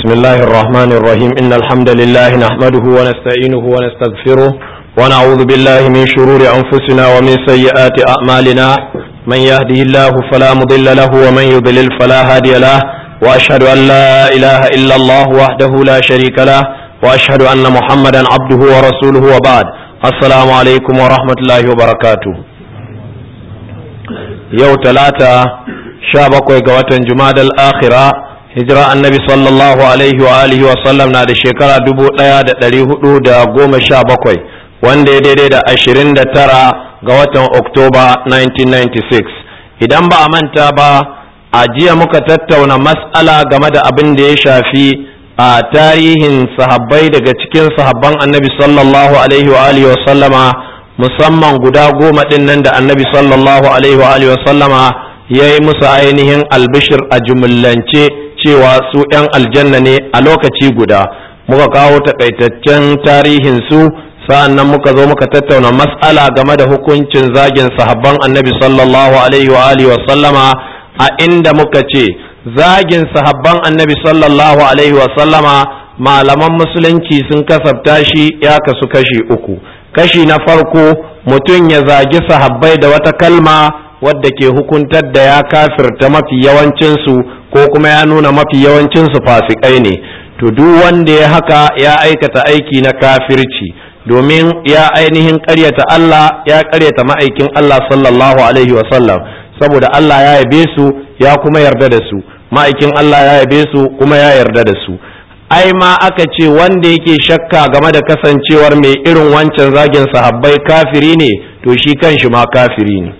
بسم الله الرحمن الرحيم إن الحمد لله نحمده ونستعينه ونستغفره ونعوذ بالله من شرور أنفسنا ومن سيئات أعمالنا من يهده الله فلا مضل له ومن يضلل فلا هادي له وأشهد أن لا إله إلا الله وحده لا شريك له وأشهد أن محمدا عبده ورسوله وبعد السلام عليكم ورحمة الله وبركاته يوم ثلاثة شابك وقوة جماد الآخرة hijira annabi sallallahu alaihi wa alihi wa sallam na da shekara dubu ɗaya da ɗari hudu da goma sha bakwai wanda ya daidai da ashirin da tara ga watan oktoba 1996 idan ba a manta ba a jiya muka tattauna mas'ala game da abin da ya shafi a tarihin sahabbai daga cikin sahabban annabi sallallahu alaihi wa alihi wa sallama musamman guda goma ɗin nan da annabi sallallahu alaihi wa alihi wa sallama ya yi musu ainihin albishir a jumillance cewa su ‘yan aljanna ne a lokaci guda muka kawo takaitaccen tarihin su sa'an nan muka zo muka tattauna mas'ala game da hukuncin zagin sahabban annabi sallallahu alaihi wa alihi wa sallama a inda muka ce zagin sahabban annabi sallallahu alaihi wa sallama malaman musulunci sun kasafta shi ya kasu kashi uku kashi na farko mutum ya zagi sahabbai da wata kalma wadda ke hukuntar da ya kafirta mafi yawancinsu ko kuma ya nuna mafi yawancinsu fasikai ne to duk wanda ya haka ya aikata aiki na kafirci domin ya ainihin ƙaryata Allah ya ƙaryata ma'aikin Allah sallallahu alaihi wasallam saboda Allah ya yabe su ya kuma yarda da su ma'aikin Allah ya yabe su kuma ya yarda da su ai ma aka ce wanda yake shakka game da kasancewar mai irin wancan zagin sahabbai kafiri ne to shi kanshi ma kafiri ne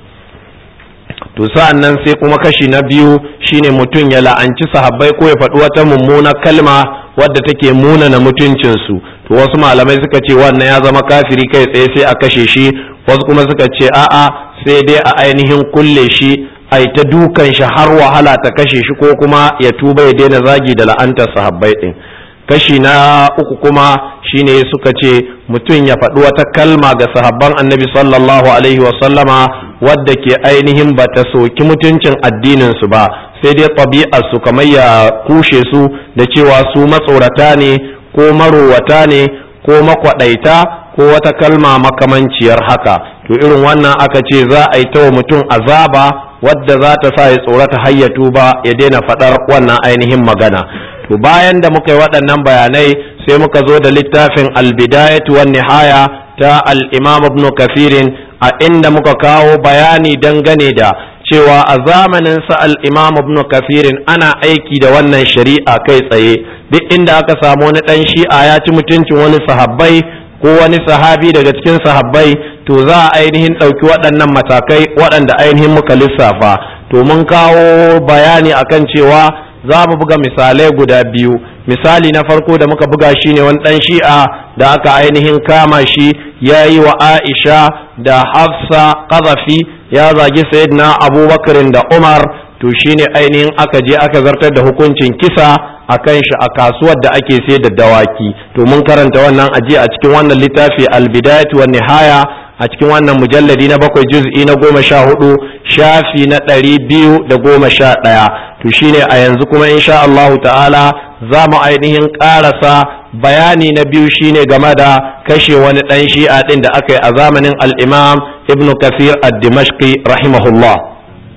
to sa'an nan sai kuma kashi na biyu shine mutum ya la'anci sahabbai ko ya faɗi wata mummuna kalma wadda take munana mutuncinsu to wasu malamai suka ce wannan ya zama kafiri kai tsaye sai a kashe shi wasu kuma suka ce a'a sai dai a ainihin kulle shi a ta dukan shi har wahala ta kashe shi ko kuma ya tuba ya daina zagi da la'antar sahabbai din kashi na uku kuma shine suka ce mutum ya faɗi wata kalma ga sahabban annabi sallallahu alaihi wasallama wadda ke ainihin ba ta soki mutuncin addininsu ba sai dai su kamar ya kushe su da cewa su matsorata ne ko marowata ne ko makwaɗaita ko wata kalma makamanciyar haka to irin wannan aka ce za a yi ta wa mutum azaba wadda za ta sa ya tsorata hayyatu ba ya daina faɗar wannan ainihin magana to bayan da muka yi waɗannan bayanai sai muka zo da littafin albidayatu wan nihaya ta al-imam ibn kafirin a inda muka kawo bayani dangane da cewa a zamanin sa al-imam ibn kafirin ana aiki da wannan shari'a kai tsaye duk inda aka samu wani dan shi'a ya ci mutuncin wani sahabbai ko wani sahabi daga cikin sahabbai to za a ainihin ɗauki waɗannan matakai waɗanda ainihin muka lissafa to mun kawo bayani akan cewa za mu buga misalai guda biyu misali na farko da muka buga shi ne wani ɗan shi'a da aka ainihin kama shi ya yi wa aisha da hafsa ƙazafi ya zagi sayyidina abubakarin da umar to shine ainihin aka je aka zartar da hukuncin kisa a kan shi a kasuwar da ake sai da dawaki to mun karanta wannan ajiye a cikin wannan littafi albidayatu wa nihaya a cikin wannan mujalladi na bakwai juz'i na goma sha hudu shafi na ɗari biyu da goma sha ɗaya to shine a yanzu kuma insha Allahu ta'ala za mu ainihin ƙarasa bayani na biyu shine game da kashe wani ɗan shi'a ɗin da aka yi a zamanin al-imam ibn kafir ad-dimashqi rahimahullah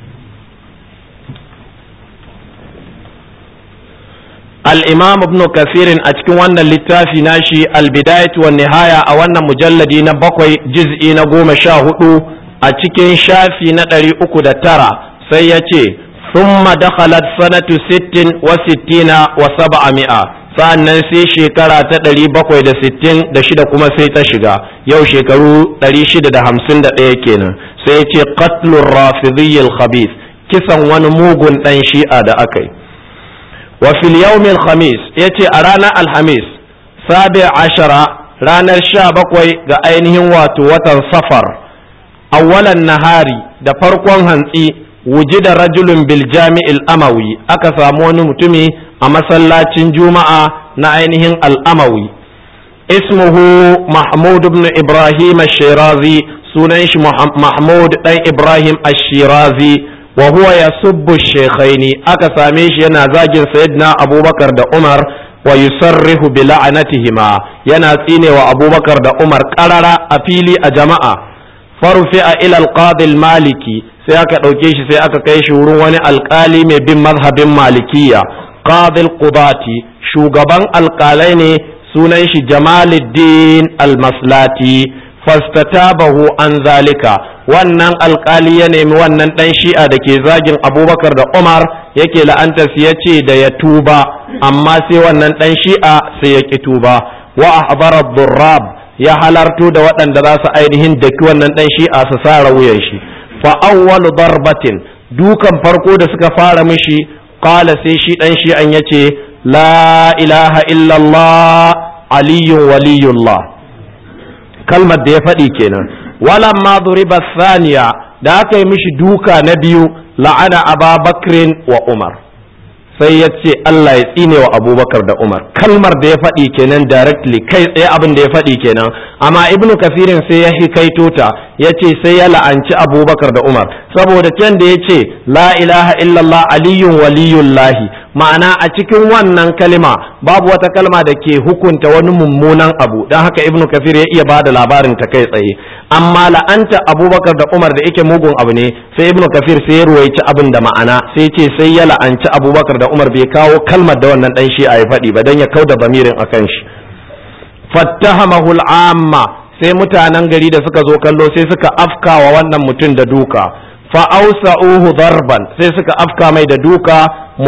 الإمام ابن كثير أتكون وانا اللتافي ناشي البداية والنهاية أو وانا مجلدي نبقوي جزئي نقوم شاهدو أتكين شافي ندري أكد ترى سيتي ثم دخلت سنة ست وستين وسبعمائة sa'annan sai shekara ta ɗari bakwai da sittin da shida kuma sai ta shiga yau shekaru ɗari shida da hamsin da ɗaya kenan sai ce qatlur rafidhiyyil khabith kisan wani mugun ɗan shi'a da aka yi wa fil yawmil khamis yace a ranar alhamis sabi ashara ranar sha bakwai ga ainihin wato watan safar awwalan nahari da farkon hantsi wujida rajulun bil jami'il amawi aka samu wani mutumi a masallacin juma'a na ainihin al'amawi ismuhu mahmud ibn ibrahim ash-shirazi sunan shi mahmud dan ibrahim ash-shirazi wa huwa yasubbu shaykhaini aka same shi yana zagin sayyidina abubakar da umar wa yusarrihu bi la'anatihima yana tsinewa abubakar da umar qarara a fili a jama'a farfi'a ila al maliki sai aka ɗauke shi sai aka kai shi wurin wani alkali mai bin mazhabin malikiya qadil qudati shugaban alkalai ne sunan shi jamaluddin almaslati fastatabahu an zalika wannan alkali ya nemi wannan dan shi'a da ke zagin abubakar da umar yake la'antar ya ce da ya tuba amma sai wannan dan shi'a sai ya ki tuba wa ahbara durrab ya halarto da waɗanda za su ainihin daki wannan dan shi'a su sa wuyan shi fa awwalu darbatin dukan farko da suka fara mishi qala sai shi dan shi'an yace la ilaha illallah aliyun waliyullah kalmar da ya faɗi kenan walan ma duriba saniya da aka yi mishi duka na biyu la'ana ababakrin wa umar sai ya ce Allah ya tsine wa abubakar da umar kalmar da ya faɗi kenan directly kai tsaye abin da ya faɗi kenan amma ibnu kafirin sai ya hikaito ta ya ce sai ya la'anci abubakar da umar saboda can da ya ce la ilaha illallah aliyun waliyullahi ma'ana a cikin wannan kalma babu wata kalma da ke hukunta wani mummunan abu don haka ibnu kafir ya iya ba da labarin ta kai tsaye amma la'anta abubakar da umar da yake mugun abu ne sai ibnu kafir sai ya ruwaici abin da ma'ana sai ce sai ya la'anci abubakar da umar bai kawo kalmar da wannan dan shi a ya faɗi ba don ya kauda bamirin akan shi fattahamahu al'amma sai mutanen gari da suka zo kallo sai suka afkawa wannan mutum da duka fa'ausa'uhu darban sai suka afka mai da duka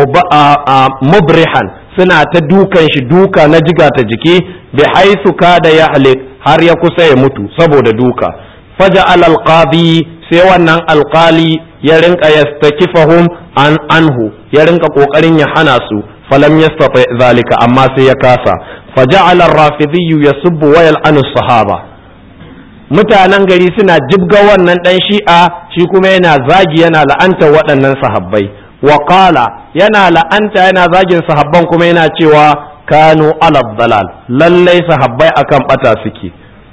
mubrihan suna ta dukan shi duka na jiga ta jiki bi haisu kada ya halik har ya kusa ya mutu saboda duka faja alqadi sai wannan alkali ya rinka yastakifahum an anhu ya rinka kokarin ya hana su falam yastati zalika amma sai ya kasa faja'ala ar-rafidhi yasubbu wa yal'anu sahaba mutanen gari suna jibga wannan dan shi'a shi kuma yana zagi yana la'anta waɗannan sahabbai wa qala yana la'anta yana zagin sahabban kuma yana cewa kanu ala dalal lallai sahabbai akan bata suke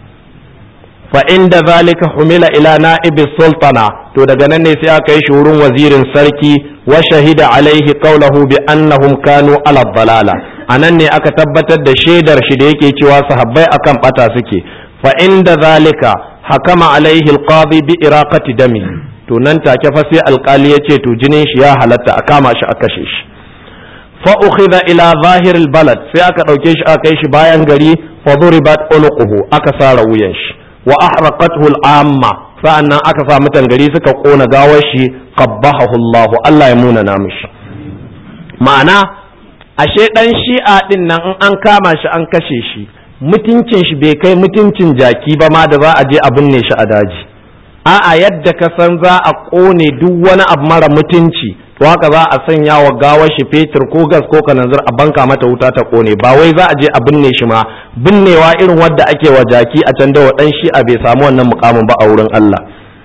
fa inda zalika humila ila na'ibi sultana to daga nan ne sai aka yi shi wurin wazirin sarki wa shahida alaihi qawluhu bi annahum kanu ala dalala anan ne aka tabbatar da shaidar shi da yake cewa sahabbai akan bata suke fa inda zalika hakama alaihi alqadi bi iraqati dami to nan take fa sai alkali ya ce to jinin shi ya halatta a kama shi a kashe shi fa ukhidha ila zahir albalad sai aka dauke shi aka kai shi bayan gari fa duribat ulquhu aka sara wuyan shi wa ahraqathu al'amma sa'annan aka sa mutan gari suka kona gawar shi qabbahu Allah Allah ya muna mishi ma'ana ashe dan shi'a din nan in an kama shi an kashe shi mutuncin shi bai kai mutuncin jaki ba ma da za a je a binne shi a daji a'a yadda ka san za a kone duk wani abu mara mutunci to haka za a sanya wa gawar shi fetur ko gas ko kananzir a banka mata wuta ta kone ba wai za a je a binne shi ma binnewa irin wadda ake wa jaki a can da wa dan shi a bai samu wannan mukamin ba a wurin Allah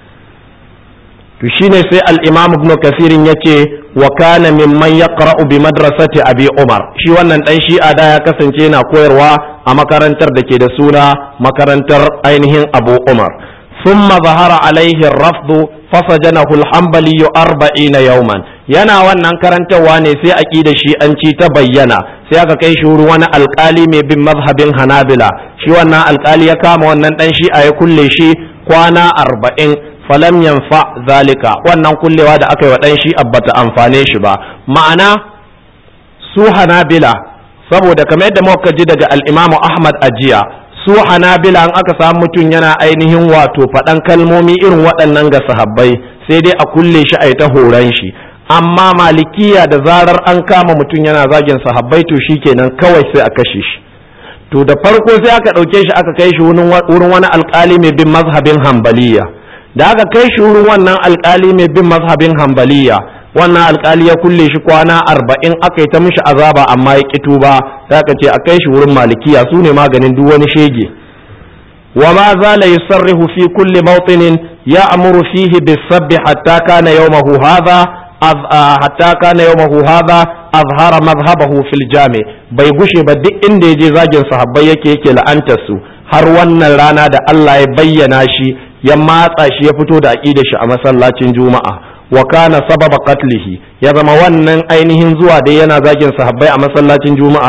to shine sai al-Imam Ibn Kathir yace wa kana mimman yaqra'u bi madrasati Abi Umar shi wannan dan shi'a da ya kasance yana koyarwa a makarantar da ke da suna makarantar ainihin Abu Umar ثم ظهر عليه الرفض فسجنه الحنبلي أربعين يوما yana wannan karantarwa ne sai aqida shi an ci ta bayyana sai aka kai shi wurin wani alkali mai bin mazhabin hanabila shi wannan alkali ya kama wannan dan shi a ya kulle shi kwana arba'in falam yanfa zalika wannan kullewa da aka yi wa dan shi bata amfane shi ba ma'ana su hanabila saboda kamar yadda muka ji daga al-imamu ahmad ajiya su hanabila an aka samu mutum yana ainihin wato faɗan kalmomi irin waɗannan ga sahabbai sai dai a kulle shi a yi ta horon shi amma malikiya da zarar an kama mutum yana zagin sahabbai to shi kenan kawai sai a kashe shi to da farko sai aka ɗauke shi aka kai shi wurin wani alkali mai bin mazhabin hambaliya da aka kai shi wurin wannan alkali mai bin mazhabin hambaliya wannan alkali ya kulle shi kwana arba'in aka yi ta mishi azaba amma ya kitu ba sai aka ce a kai shi wurin malikiya su ne maganin duk wani shege wa ma zala yusarrihu fi kulli mawtinin ya'muru fihi bis-sabbi hatta kana yawmahu hadha hatta kana yawmahu hadha azhara madhhabahu fil jami bai gushe ba duk inda yaje zagin sahabbai yake yake la'antar su har wannan rana da Allah ya bayyana shi ya matsa shi ya fito da aqidar shi a masallacin juma'a wa kana sababa qatlihi ya zama wannan ainihin zuwa dai yana zagin sahabbai a masallacin juma'a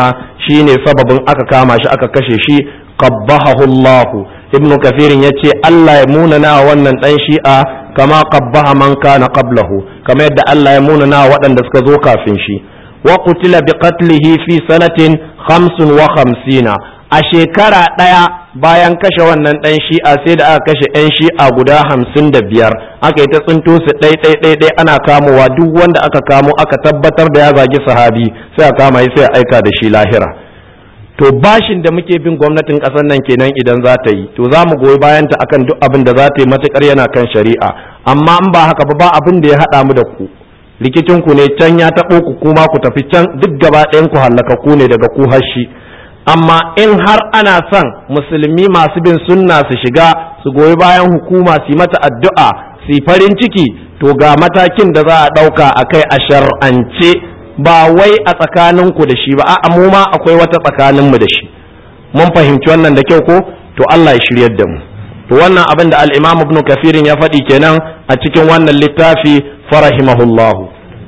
shine sababin aka kama shi aka kashe shi qabbahahu Allah ibnu kafirin yace Allah ya munana wannan dan shi'a kama qabbaha man kana qablahu kama yadda Allah ya munana waɗanda suka zo kafin shi wa qutila bi qatlihi fi sanatin 55 a shekara ɗaya bayan kashe wannan ɗan shi'a sai da aka kashe 'yan shi'a guda hamsin da biyar aka yi ta tsinto su ɗai ɗai ɗai ɗai ana kamowa duk wanda aka kamo aka tabbatar da ya zagi sahabi sai a kama sai a aika da shi lahira to bashin da muke bin gwamnatin ƙasar nan kenan idan za ta yi to za mu goyi bayan ta akan duk abin da za ta yi matukar yana kan shari'a amma in ba haka ba ba abin da ya haɗa mu da ku rikicin ku ne can ya taɓo ku kuma ku tafi can duk gaba ɗayan ku hallaka ku ne daga ku har shi amma in har ana son musulmi masu bin sunna su shiga su goyi bayan hukuma su yi mata addu'a su yi farin ciki to ga matakin da za a ɗauka a kai a shar'ance ba wai a tsakaninku da shi ba a mu ma akwai wata tsakaninmu da shi mun fahimci wannan da kyau ko to Allah ya shiryar da mu to wannan abin da al-Imam Ibn Kafirin ya faɗi kenan a cikin wannan littafi farahimahullahu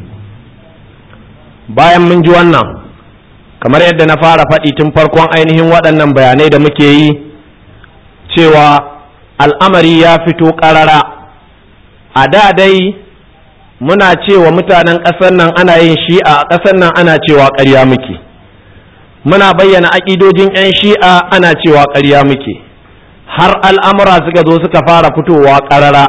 bayan mun ji wannan kamar yadda na fara faɗi tun farkon ainihin waɗannan bayanai da muke yi cewa al'amari ya fito ƙarara a da dai muna cewa mutanen ƙasar nan ana yin shi'a a ƙasar nan ana cewa ƙarya muke muna bayyana aƙidojin 'yan shi'a ana cewa ƙarya muke har al'amura suka zo suka fara fitowa ƙarara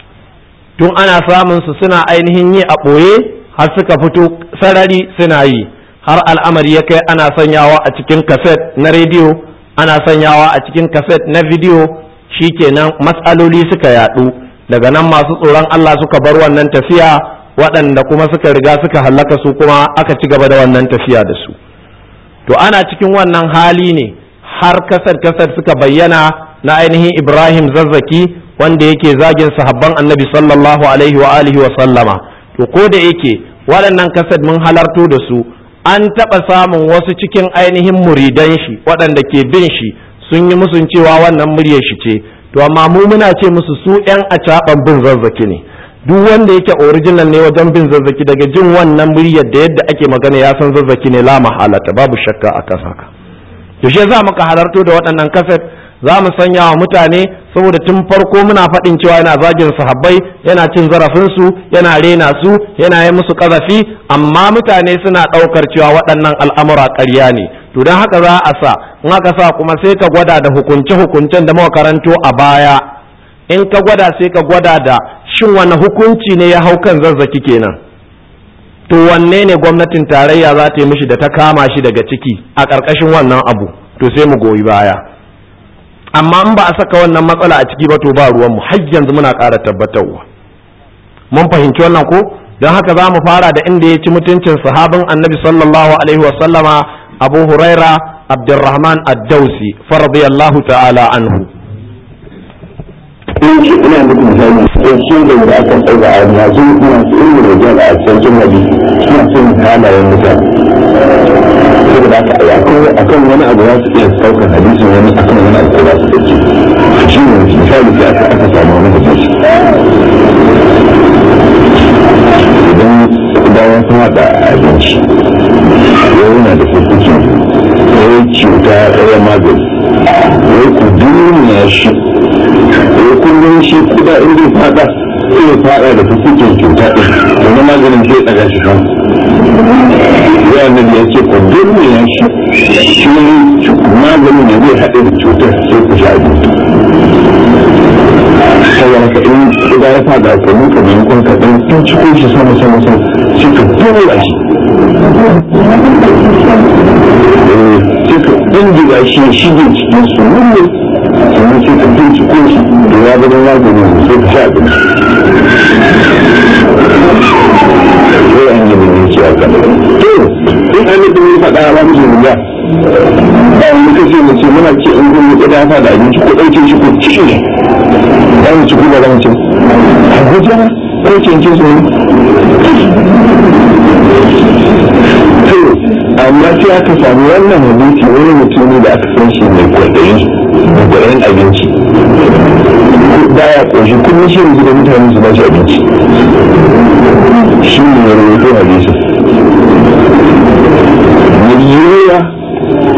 tun ana samun su suna ainihin yi a ɓoye har suka fito sarari suna yi har al'amari ya kai ana sanyawa a cikin kaset na rediyo ana sanyawa a cikin kaset na bidiyo shikenan matsaloli suka yadu daga nan masu tsoron Allah suka bar wannan tafiya waɗanda kuma suka riga suka hallaka su kuma aka ci gaba da wannan tafiya da su to ana cikin wannan hali ne har kasar kasar suka bayyana na ainihin Ibrahim zazzaki wanda yake zagin sahabban annabi sallallahu alaihi wa alihi wa sallama to ko da yake waɗannan kasar mun halarto da su an taɓa samun wasu cikin ainihin muridan shi waɗanda ke bin shi sun yi musun cewa wannan muryar shi ce to amma mu muna ce musu su ƴan acaɓan bin zazzaki ne duk wanda yake original ne wajen bin zazzaki daga jin wannan muryar da yadda ake magana ya san zazzaki ne la mahalata babu shakka a kasa ka to shi za muka halarto da waɗannan kaset za mu sanya wa mutane saboda tun farko muna faɗin cewa yana zagin sahabbai yana cin zarafinsu yana rena su yana yi musu ƙazafi amma mutane suna ɗaukar cewa waɗannan al'amura ƙarya ne to don haka za a sa in aka sa kuma sai ka gwada da hukunce-hukuncen da muka karanto a baya in ka gwada sai ka gwada da shin wani hukunci ne ya hau kan zazzaki kenan to wanne ne gwamnatin tarayya za ta yi mishi da ta kama shi daga ciki a ƙarƙashin wannan abu to sai mu goyi baya amma in ba a saka wannan matsala a ciki ba to ba ruwanmu har yanzu muna ƙara tabbatarwa mun fahimci wannan ko don haka za mu fara da inda ya ci mutuncin sahabin annabi sallallahu alaihi wa sallama abu huraira abdurrahman ad-dausi faradiyallahu ta'ala anhu ina muku misali sai da da aka tsaya a yanzu ina su ilmi da jala a cikin hadisi suna son halayen mutane saboda haka akan wani abu za su iya saukar hadisin wani akan wani abu za su dauke shi ne misali sai aka aka samu wani hadisi idan bayan sun haɗa abinci yana da kurkuki ya cuta ɗaya magani ya ku duniya shi ya kullum shi kuda in zai fada sai ya fada da kurkukin cuta ɗin wani maganin sai ɗaga shi kan ya annabi ya ce ku duniya shi shi maganin ya zai haɗe da cutar sai ku sha abinci saboda haka in kuda ya fada ku nuka maimakon ka ɗan tun cikin shi sama sama sama sai ka tura shi sai ka ɗindiga shi ya shige cikin su ne sannan sai ka binciko shi da ya gudun magani sai ka sha abinci sai an yi mai ce aka to in an yi ɗin faɗa ba mu zuwa ba wani kace mu ce muna ce in kun yi dafa da abinci ko ɗauke shi ko ci ne za mu ci ko ba za mu ci a guja ko cince su to amma sai aka samu wannan hadisi wani mutum da aka san shi mai kwaɗayi mai kwaɗayin abinci baya ƙoshi kullum shi yanzu da mutane su ba shi abinci shi ne ya rawaito hadisi miliyoya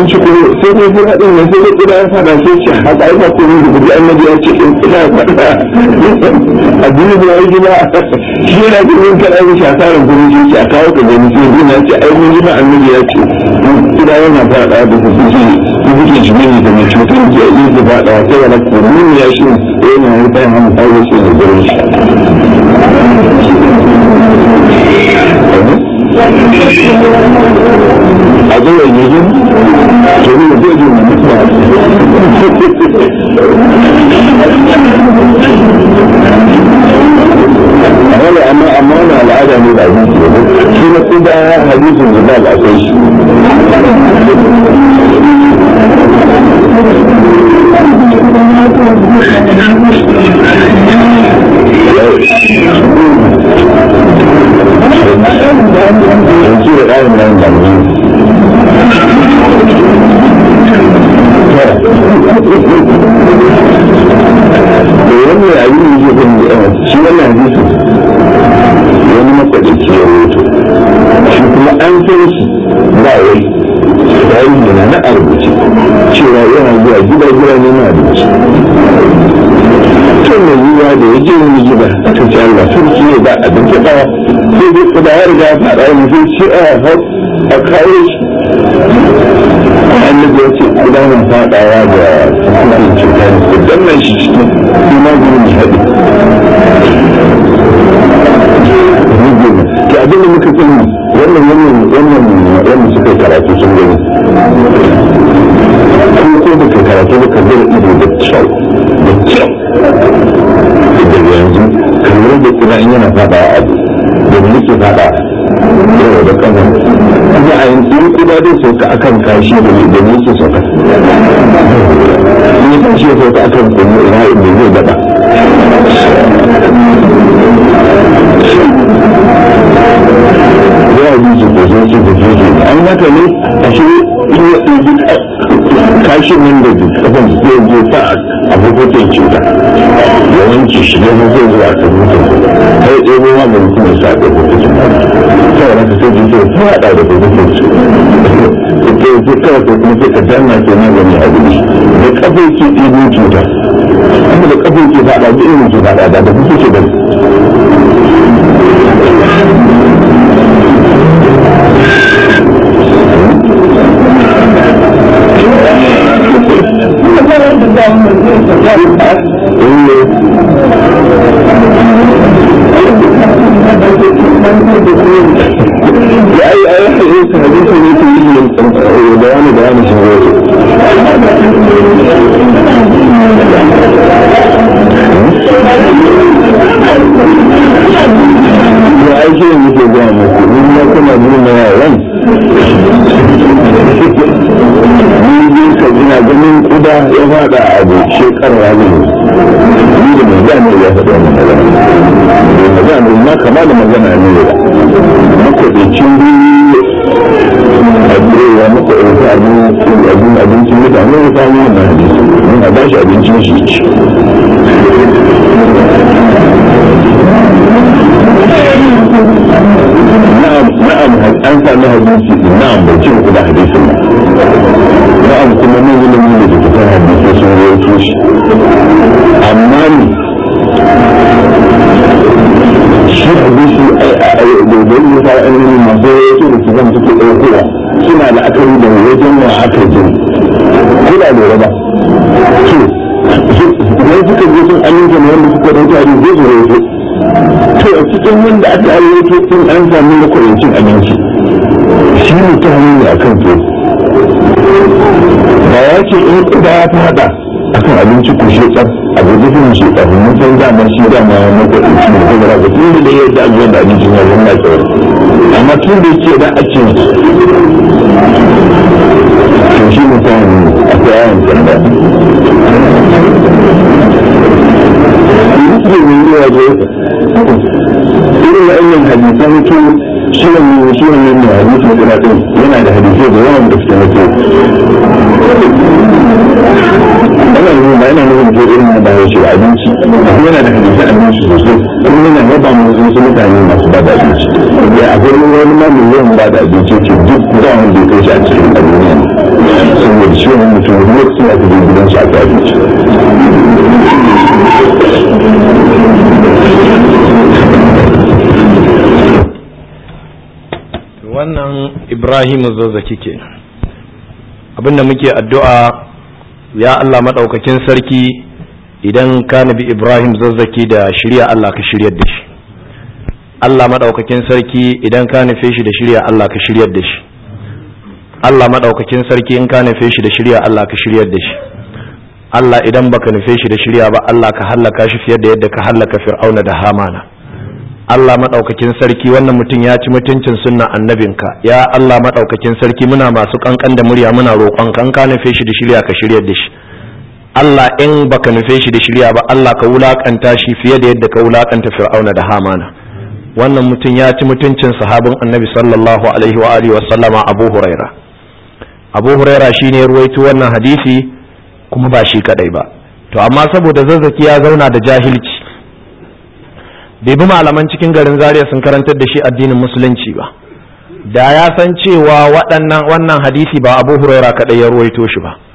abinci ko sai dai bin haɗin ne sai dai kuda ya fada sai ce haka ai ba ko ne gudu annabi ya ce in kuda ya fada addini da wai gida shi yana da yin kada ya shi asarar gudu shi ce a kawo ka gani sai bin ya ce ai mun ji ma annabi ya ce kuda yana fada da ku kuke ku kuke shi ne da mai cutar ke yi da fada sai wala ko mun ya shi yana yi bayan hamu kawo shi da gudu shi a zuwa yanzu to ne da zai zuwa mutuwa wani amma amma wani al'ada ne da hadisi ne shi na kuda hadisin jibal akwai shi yanzu da ƙarin nan da da wannan abin da ke kan shi wannan hadisi wani matsalici ya roto shi kuma an san shi ba wai tarihi na na arbuci cewa yana zuwa gida gida ne na abinci tun da yiwuwa da ya je wani gida aka ce Allah sarki ne ba abinci ba sai dai kuda ya riga ya faɗa wani sai ce a hau a kawo shi annabi ya ce kuda na faɗawa da hukumin cuta ne ko dannan shi cikin kuma gurin haɗi ke abin da muka sani wannan wannan wannan wannan suka karatu sun gani ko ko da ka karatu da ka zara ido da kyau da kyau daga yanzu kamar da kuna in yana faɗa a abu da mu yake faɗa yau da kanan kuma a yanzu in kuma zai sauka akan kashi da da mu yake sauka in ya tashi ya sauka akan kuma ina inda zai daɗa ya yi su ko sun ce da ke an haka ne a shi in ya ɗauki kashin nan da kafan zai je sa a hukuncin cuta yawanci shi ne zai zuwa a kan mutum sai ɗebo ma da mutum ya sa a hukuncin kawai na kasar jin sai faɗa da hukuncin su ke sai kawai sai kuma sai ka danna ke magani a gudu da kafin ke ɗebo cuta amma da kafin ke faɗa da irin ke faɗa da da kuke ke bari ya yi a yi hadisi hadisi ne ke yi bayani bayani shi ne ya aiki ne muke gaya muku in ya kuna nuna yaran ni ka ina ganin kuda ya fada abu shekara ne ni da mai gane ya faɗa wannan magana mai magana ma kama da magana ne da makwaɗicin biyu a tsayewa makwaɗita abin abincin mutane ya samu wannan hadisi mun a bashi abincin shi ci na'am na'am an sami hadisi na'am bai ce ku da hadisin ba na'am kuma mun yi lamun da fitar hadisi sun rawaito shi amma ni shi hadisi ai da dai ya fara an yi masu rawaito da kiran suke ɗaukowa suna da akari da wajen wa aka jin kuna lura ba to idan suka je sun aminta ne wanda suka rawaito hadisi zai su rawaito to a cikin wanda aka ayyuto din an sami na cin abinci shi ne ta hannu a kan to ba ya ce in kuda ya fada a kan abinci ko shi tsar a guji fin shi tsar mun san dama shi dama ya maka ɗauki ne ko ba tun da ya da ajiyar da abinci na zama na tsawar amma tun da yake da ake to shi ne ta hannu a ta yawon sanda muslim ne ya zo irin wa'annan hadisan to shi ne shi ne ne hadisi guda din yana da hadisi da yawan da suke mutu ana nuna ba yana nuna ko irin da ya shi abinci yana da hadisi abinci sosai kuma yana yaba mu wasu mutane masu ba da abinci ya akwai wani ma mai yawan ba da abinci ce duk da wanda ya kai shi a cikin duniya saboda shi wani mutum wani lokacin aka je gidansu a tafi wannan ibrahimu zazzaki ke abinda muke addu'a ya Allah maɗaukakin sarki idan ka nabi ibrahim zazzaki da shirya Allah ka shiryar da shi Allah maɗaukakin sarki idan ka nufe shi da shirya Allah ka shiryar da shi Allah maɗaukakin sarki in ka nufe shi da shirya Allah ka shiryar da shi Allah idan baka nufe shi da shirya ba Allah ka hallaka shi fiye da yadda ka hallaka fir'auna da hamana Allah maɗaukakin sarki wannan mutum ya ci mutuncin sunna annabinka ya Allah maɗaukakin sarki muna masu kankan da murya muna roƙon kan ka nufe shi da shirya ka shiryar da shi Allah in baka nufe shi da shirya ba Allah ka wulakanta shi fiye da yadda ka wulakanta fir'auna da hamana wannan mutum ya ci mutuncin sahabin annabi sallallahu alaihi wa alihi wa sallama Abu Huraira Abu Huraira shine ya ruwaito wannan hadisi kuma ba shi kadai ba to amma saboda zazzaki ya zauna da jahilci bai bi malaman cikin garin zaria sun karantar da shi addinin musulunci ba da ya san cewa waɗannan wannan hadisi ba abu huraira kaɗai ya ruwaito shi ba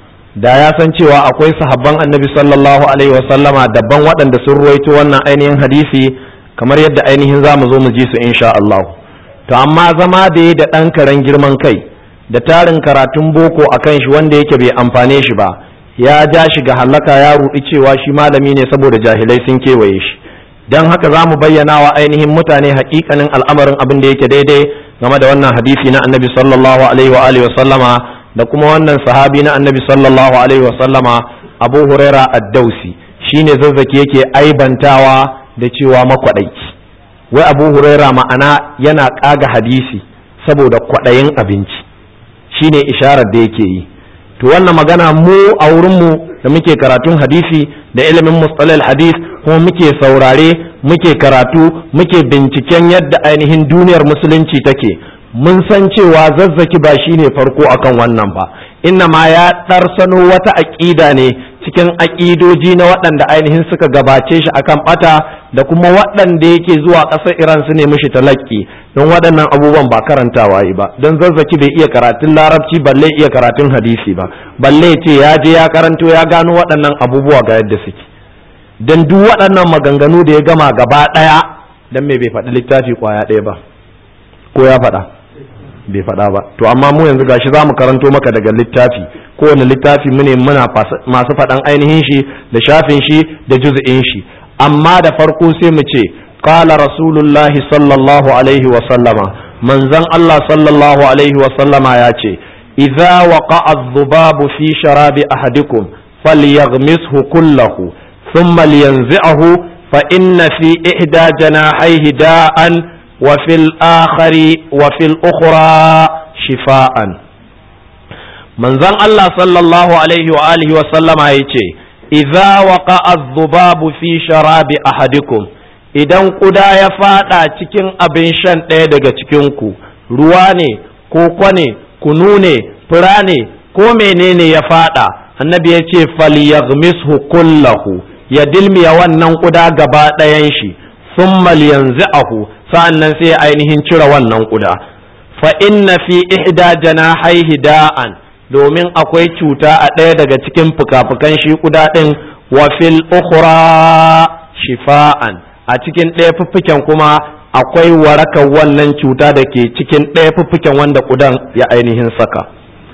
da ya san cewa akwai sahabban annabi sallallahu alaihi wasallama daban waɗanda sun ruwaito wannan ainihin hadisi kamar yadda ainihin za mu zo mu ji su insha Allah to amma zama da ya da ɗan karen girman kai da tarin karatun boko a kan shi wanda yake bai amfane shi ba ya ja shi ga halaka ya ruɗi cewa shi malami ne saboda jahilai sun kewaye shi don haka za mu bayyana wa ainihin mutane hakikanin al'amarin abin da yake daidai game da wannan hadisi na annabi sallallahu alaihi wa alihi wasallama da kuma wannan sahabi na annabi sallallahu alaihi wasallama abu huraira ad-dausi shine zazzaki yake aibantawa da cewa makwadaici wai abu huraira ma'ana yana kaga hadisi saboda kwadayin abinci shine isharar da yake yi to wannan magana mu a wurinmu da muke karatun hadisi da ilimin mustalal hadis kuma muke saurare muke karatu muke binciken yadda ainihin duniyar musulunci take mun san cewa zazzaki ba shine farko akan wannan ba inna ma ya ɗarsano wata aƙida ne cikin aƙidoji na waɗanda ainihin suka gabace shi akan ɓata da kuma waɗanda yake zuwa ƙasar iran su ne mishi talakki don waɗannan abubuwan ba karantawa yi ba don zazzaki bai iya karatun larabci balle iya karatun hadisi ba balle ce ya je ya karanto ya gano waɗannan abubuwa ga yadda suke don duk waɗannan maganganu da ya gama gaba ɗaya don me bai faɗi littafi kwaya ɗaya ba ko ya faɗa bai faɗa ba to amma mu yanzu gashi za mu karanto maka daga littafi kowane littafi mu ne muna masu faɗan ainihin shi da shafin shi da juz'in shi amma da farko sai mu ce qala rasulullahi sallallahu alaihi wa sallama manzon Allah sallallahu alaihi wa sallama ya ce idza waqa'a adh-dhubabu fi sharabi ahadikum falyaghmishu kullahu thumma liyanzi'ahu fa inna fi ihda janahihi da'an wa fil akhari wa fil ukhra shifaan manzon Allah sallallahu alaihi wa alihi wa sallama yace idza waqa'a adh-dhubabu fi sharabi ahadikum idan kuda ya fada cikin abin shan ɗaya daga cikin ku ruwa ne ko kwane kunu ne fura ne ko menene ya fada annabi ya ce falyaghmishu kullahu ya dilmiya wannan kuda gaba ɗayan shi thumma liyanzi'ahu sa'annan sai ainihin cire wannan kuda fa inna fi ihda janahaihi da'an domin akwai cuta a ɗaya daga cikin fuka-fukan shi kuda ɗin wa fil ukhra shifa'an a cikin ɗaya fuffuken kuma akwai warakar wannan cuta da ke cikin ɗaya fuffuken wanda kudan ya ainihin saka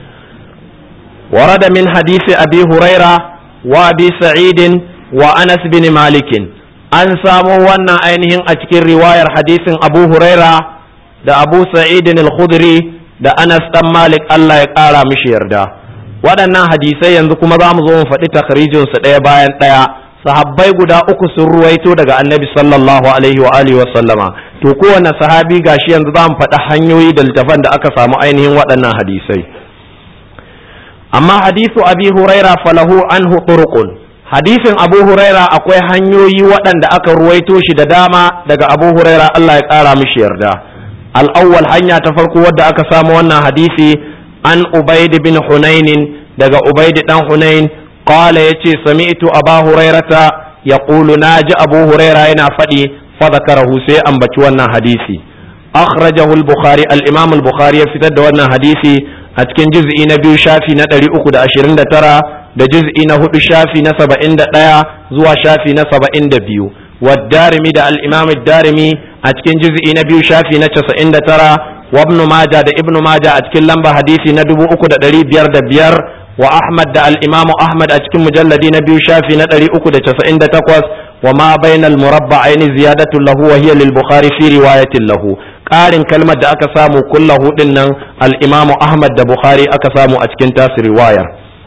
ورد من حديث أبي هريرة وأبي سعيد وأنس بن مالك أن سامو وانا أينهن أتكر رواية حديث أبو هريرة da Abu Sa'id al-Khudri da Anas dan Malik Allah ya ƙara mishi yarda waɗannan hadisai yanzu kuma za mu zo mu faɗi takhrijin su ɗaya bayan ɗaya sahabbai guda uku sun ruwaito daga Annabi sallallahu alaihi wa alihi wa sallama to kowane sahabi gashi yanzu za mu faɗi hanyoyi da littafan da aka samu ainihin waɗannan hadisai amma hadisu abi huraira falahu anhu turuqun hadisin abu huraira akwai hanyoyi waɗanda aka ruwaito shi da dama daga abu huraira Allah ya ƙara mishi yarda al-awwal hanya ta farko wadda aka samu wannan hadisi an ubaid bin hunain daga ubaid dan hunain qala yace sami'tu aba hurairata yaqulu naji abu huraira yana faɗi fa zakarahu sai ambaci wannan hadisi akhrajahu al-bukhari al-imam al-bukhari ya fitar da wannan hadisi a cikin juz'i na biyu shafi na ɗari uku da ashirin da tara da juz'i na hudu shafi na saba'in da ɗaya zuwa shafi na saba'in da biyu والدارمي da الإمام الدارمي أتكن جزء نبي شافي نتشس إن ترى وابن ماجة دا ابن ماجة أتكن لمبا حديثي ندبو أكو دا دري بير دا بير وأحمد دا الإمام أحمد أتكن مجلد نبي شافي ندري أكو دا تشس إن تقوس وما بين المربعين زيادة له وهي للبخاري في رواية له قارن كلمة دا أكسامو كله إن الإمام أحمد دا بخاري أكسامو أتكن تاس رواية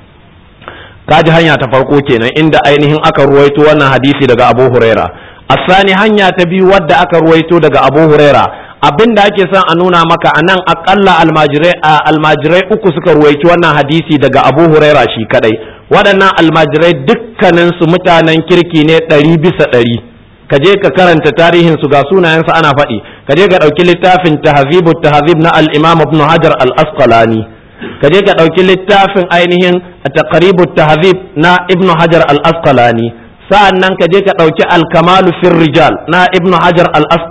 kaji hanya ta farko kenan inda ainihin aka ruwaito wannan hadisi daga Abu Huraira asani hanya ta biyu wadda aka ruwaito daga Abu Huraira abin da ake son a nuna maka a nan akalla almajirai almajirai uku suka ruwaito wannan hadisi daga Abu Huraira shi kadai waɗannan almajirai dukkanin su mutanen kirki ne ɗari bisa ɗari ka je ka karanta tarihin su ga sunayensu ana faɗi ka je ka ɗauki littafin tahzibu tahzib na al-Imam Ibn Hajar al-Asqalani ka je ka ɗauki littafin ainihin taqribu tahzib na ibnu hajar al-asqalani sa'an nan ka je ka ɗauki al-kamalu fir rijal na ibnu hajar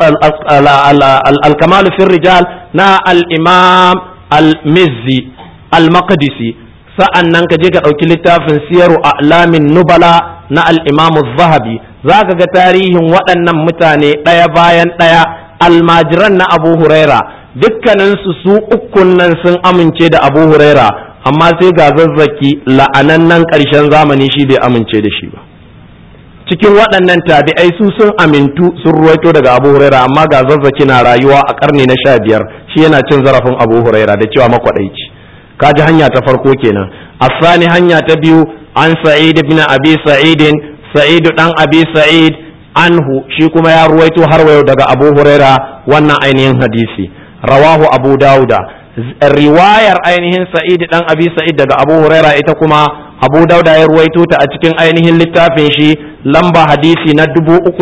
al-kamalu fir rijal na al-imam al-mizzi al-maqdisi sa'an nan ka je ka ɗauki littafin siyaru a'lamin nubala na al-imam zahabi za ka ga tarihin waɗannan mutane ɗaya bayan ɗaya almajiran na abu huraira dukkaninsu su ukun nan sun amince da abu huraira amma sai ga zazzaki la'anannan ƙarshen zamani shi bai amince da shi ba cikin waɗannan tabi'ai su sun amintu sun ruwaito daga abu huraira amma ga zazzaki na rayuwa a ƙarni na sha biyar shi yana cin zarafin abu huraira da cewa makwaɗaici kaji hanya ta farko kenan asani hanya ta biyu an sa'id ibn abi sa'idin sa'id dan abi sa'id anhu shi kuma ya ruwaito har wayo daga abu huraira wannan ainihin hadisi rawahu abu dauda riwayar ainihin sa'id dan abi sa'id daga abu huraira ita kuma abu dauda ya ruwaito ta a cikin ainihin littafin shi lamba hadisi na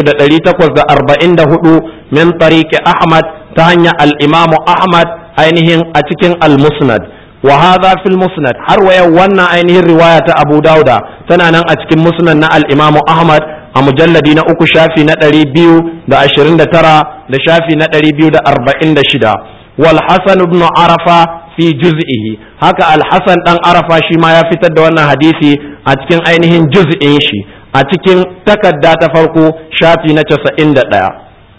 3844 min tariqi ahmad ta hanyar al-imam ahmad ainihin a cikin al-musnad wa hadha fil musnad har waya wannan ainihin riwaya ta abu dauda tana nan a cikin musnad na al-imam ahmad a mujalladi na uku shafi na ɗari biyu da ashirin da tara da shafi na ɗari biyu da arba'in da shida wal hasan ibn arafa fi juz'ihi haka al hasan dan arafa shi ma ya fitar da wannan hadisi a cikin ainihin juz'in shi a cikin takarda ta farko shafi na casa'in da ɗaya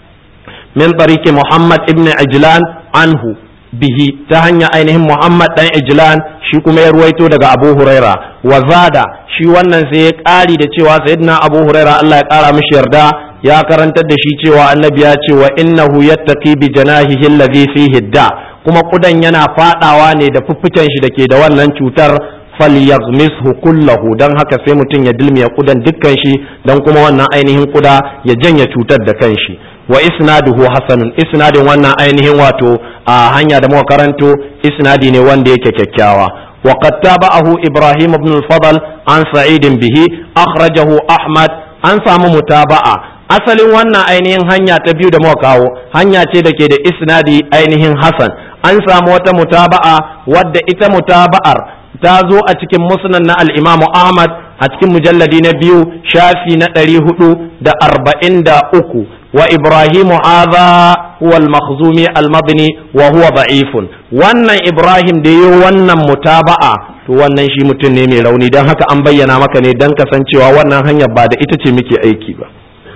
min tariki muhammad ibn ijlan anhu bihi ta hanya ainihin muhammad dan ijlan shi kuma ya ruwaito daga abu huraira wa zada shi wannan sai ya ƙari da cewa sayyidina abu huraira Allah ya ƙara mishi yarda ya karantar da shi cewa annabi ya ce wa innahu yattaqi bi janahihi alladhi fihi da kuma kudan yana fadawa ne da fuffuken shi dake da wannan cutar falyaghmishu kullahu dan haka sai mutum ya dilmiya kudan dukkan shi dan kuma wannan ainihin kuda ya janye cutar da kanshi wa isnaduhu hasanun isnadin wannan ainihin wato a hanya da muka karanto isnadi ne wanda yake kyakkyawa وقد تابعه إبراهيم بن الفضل عن سعيد به أخرجه أحمد an samu mutaba'a asalin wannan ainihin hanya ta biyu da muka kawo hanya ce da ke da isnadi ainihin hasan an samu wata mutaba'a wadda ita mutaba'ar ta zo a cikin musnad na al-imamu ahmad a cikin mujalladi na biyu shafi na ɗari hudu da arba'in da uku wa ibrahimu hadha huwa al-makhzumi al-madni wa huwa da'ifun wannan ibrahim da yi wannan mutaba'a to wannan shi mutum ne mai rauni don haka an bayyana maka ne don kasancewa wannan hanyar ba da ita ce muke aiki ba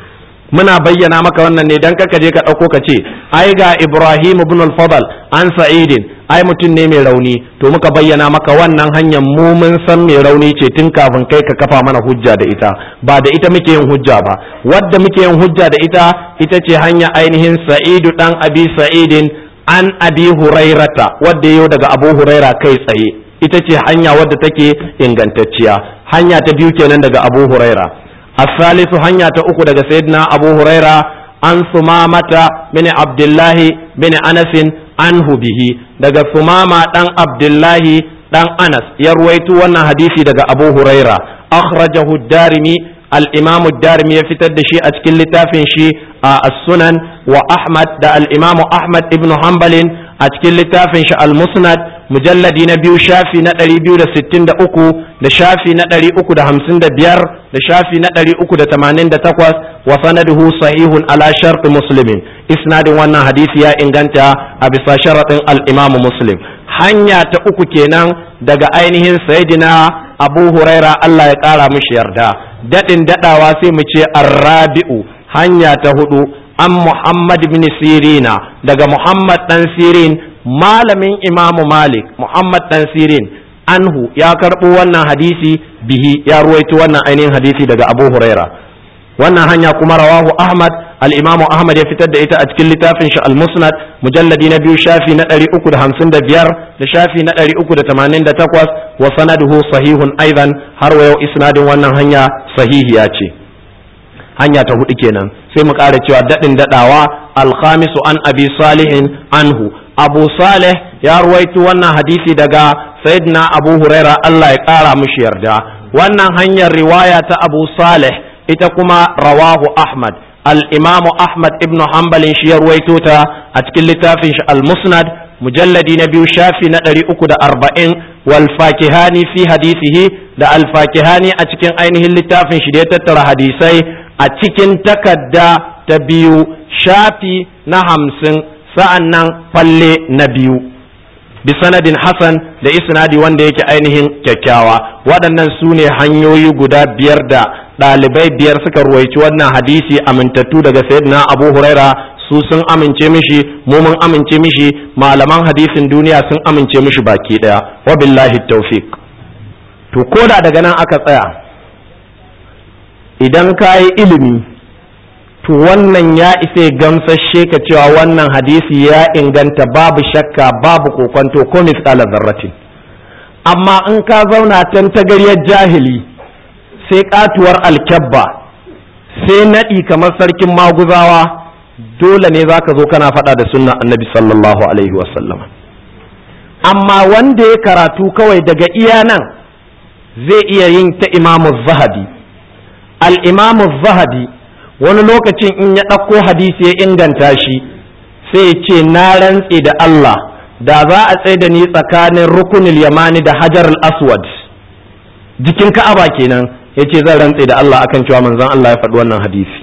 muna bayyana maka wannan ne don kaka je ka ɗauko ka ce ai ga ibrahim ibn al-fadl an sa'idin ai mutum ne mai rauni to muka bayyana maka wannan hanyar mu mun san mai rauni ce tun kafin kai ka kafa mana hujja da ita ba da ita muke yin hujja ba wadda muke yin hujja da ita ita ce hanya ainihin sa'idu dan abi sa'idin an abi hurairata wadda yau daga abu huraira kai tsaye ita ce hanya wadda take ingantacciya hanya ta biyu kenan daga abu huraira الثالث hanya ta uku daga sayyidina abu huraira an sumamata bin abdullahi bin anasin anhu bihi daga sumama dan abdullahi dan anas ya ruwaito wannan hadisi daga abu huraira akhrajahu darimi al-imamu darimi ya fitar da shi a cikin littafin shi a as-sunan wa ahmad da al-imamu ahmad ibn hanbalin a cikin littafin shi al-musnad mujalladi na biyu shafi na ɗari biyu da sittin da uku da shafi na ɗari uku da hamsin da biyar da shafi na ɗari uku da tamanin da takwas wa sanaduhu sahihun ala sharɗi muslimin isnadin wannan hadisi ya inganta a bisa sharaɗin al-imamu muslim hanya ta uku kenan daga ainihin sayyidina abu huraira Allah ya ƙara mishi yarda daɗin daɗawa sai mu ce arrabi'u hanya ta hudu an muhammad bin sirina daga muhammad ɗan sirin malamin imamu malik muhammad ɗan sirin anhu ya karɓo wannan hadisi bihi ya ruwaito wannan ainihin hadisi daga abu huraira wannan hanya kuma rawahu ahmad al-imamu ahmad ya fitar da ita a cikin littafin shi al-musnad mujalladi na biyu shafi na ɗari uku da hamsin da biyar da shafi na ɗari uku da tamanin da takwas wa sanaduhu sahihun aidan har wa yau isnadin wannan hanya sahihiya ce hanya ta hudu kenan sai mu ƙara cewa daɗin daɗawa alkhamisu an abi salihin anhu abu salih ya ruwaito wannan hadisi daga sayyidina abu huraira allah ya ƙara mushi yarda wannan hanyar riwaya ta abu salih ita kuma rawahu ahmad al-imamu ahmad ibn hanbalin shi ya ruwaito ta a cikin littafin shi al-musnad mujalladi na biyu shafi na ɗari uku da arba'in wal fakihani fi hadisihi da al fakihani a cikin ainihin littafin shi da ya tattara hadisai a cikin takarda ta biyu shafi na hamsin sa'an nan falle na biyu bi sanadin hasan da isnadi wanda yake ainihin kyakkyawa waɗannan su ne hanyoyi guda biyar da ɗalibai biyar suka ruwaici wannan hadisi amintattu daga sayyidina abu huraira su sun amince mishi mu mun amince mishi malaman hadisin duniya sun amince mishi baki ɗaya wa billahi tawfiq to koda daga nan aka tsaya idan ka yi ilimi to wannan ya isa gamsashe ka cewa wannan hadisi ya inganta babu shakka babu kokonto ko misƙala zarratin amma in ka zauna tan tagariyar jahili sai katuwar alkyabba sai naɗi kamar sarkin maguzawa dole ne za ka zo kana faɗa da sunna annabi sallallahu alaihi wasallam amma wanda ya karatu kawai daga iya nan zai iya yin ta imamu zahabi al'imamu zahabi wani lokacin in ya ɗauko hadisi ya inganta shi sai ya ce na rantse da Allah da za a tsaye da ni tsakanin rukunil yamani da hajar al-aswad jikin ka'aba kenan ya ce zan rantse da Allah akan cewa manzon Allah ya faɗi wannan hadisi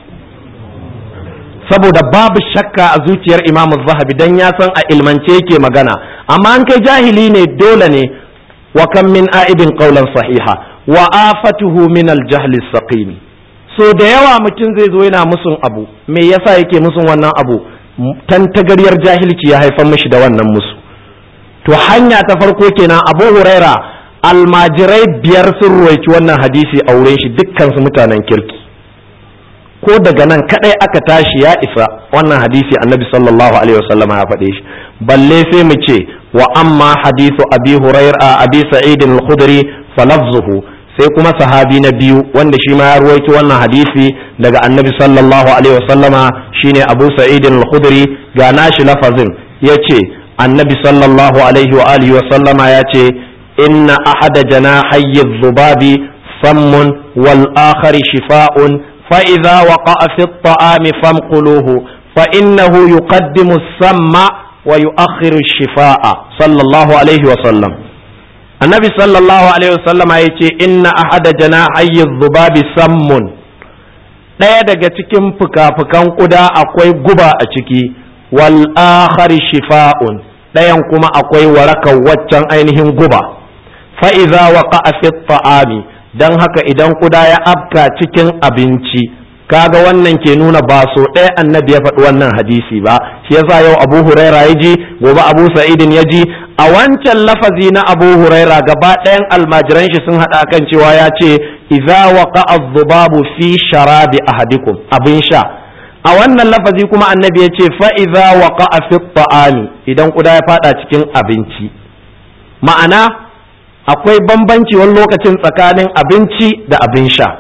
saboda babu shakka a zuciyar imamu zahabi dan ya san a ilmance yake magana amma an kai jahili ne dole ne wa kan min a'ibin qawlan sahiha wa afatuhu min al-jahli saqimi so da yawa mutum zai zo yana musun abu me yasa yake musun wannan abu tantagaryar jahilci ya haifar mishi da wannan musu to hanya ta farko kenan abu huraira almajirai biyar sun ruwaici wannan hadisi a wurin shi dukkan su mutanen kirki ko daga nan kadai aka tashi ya isa wannan hadisi annabi sallallahu alaihi wasallam ya faɗe shi balle sai mu ce wa amma hadisu abi huraira abi sa'id al-khudri falafzuhu sai kuma sahabi na biyu wanda shi ma ya ruwaito wannan hadisi daga annabi sallallahu alaihi wasallama shine abu sa'id al-khudri ga nashi lafazin yace annabi sallallahu alaihi wa alihi wasallama yace inna ahada janahayyi dhubabi sammun wal akhari shifa'un fa idza waqa'a fi at-ta'ami famquluhu fa innahu yuqaddimu as-samma wa yu'akhiru ash-shifa'a sallallahu alaihi wa sallam annabi sallallahu alaihi wasallama ya ce inna ahada janahayyi zubabi sammun ɗaya daga cikin fuka-fukan ƙuda akwai guba a ciki wal akhari shifa'un ɗayan kuma akwai warakar waccan ainihin guba fa iza waqa'a fi ta'ami dan haka idan ƙuda ya afka cikin abinci kaga wannan ke nuna ba so ɗaya annabi ya faɗi wannan hadisi ba shi yasa yau abu huraira ya ji gobe abu sa'idin ya ji a wancan lafazi na abu huraira gaba ɗayan almajiran shi sun haɗa kan cewa ya ce idza waqa adh-dhubabu fi sharabi ahadikum abin sha a wannan lafazi kuma annabi ya ce fa idza waqa fi ta'ami idan kuda ya fada cikin abinci ma'ana akwai bambanci wani lokacin tsakanin abinci da abin sha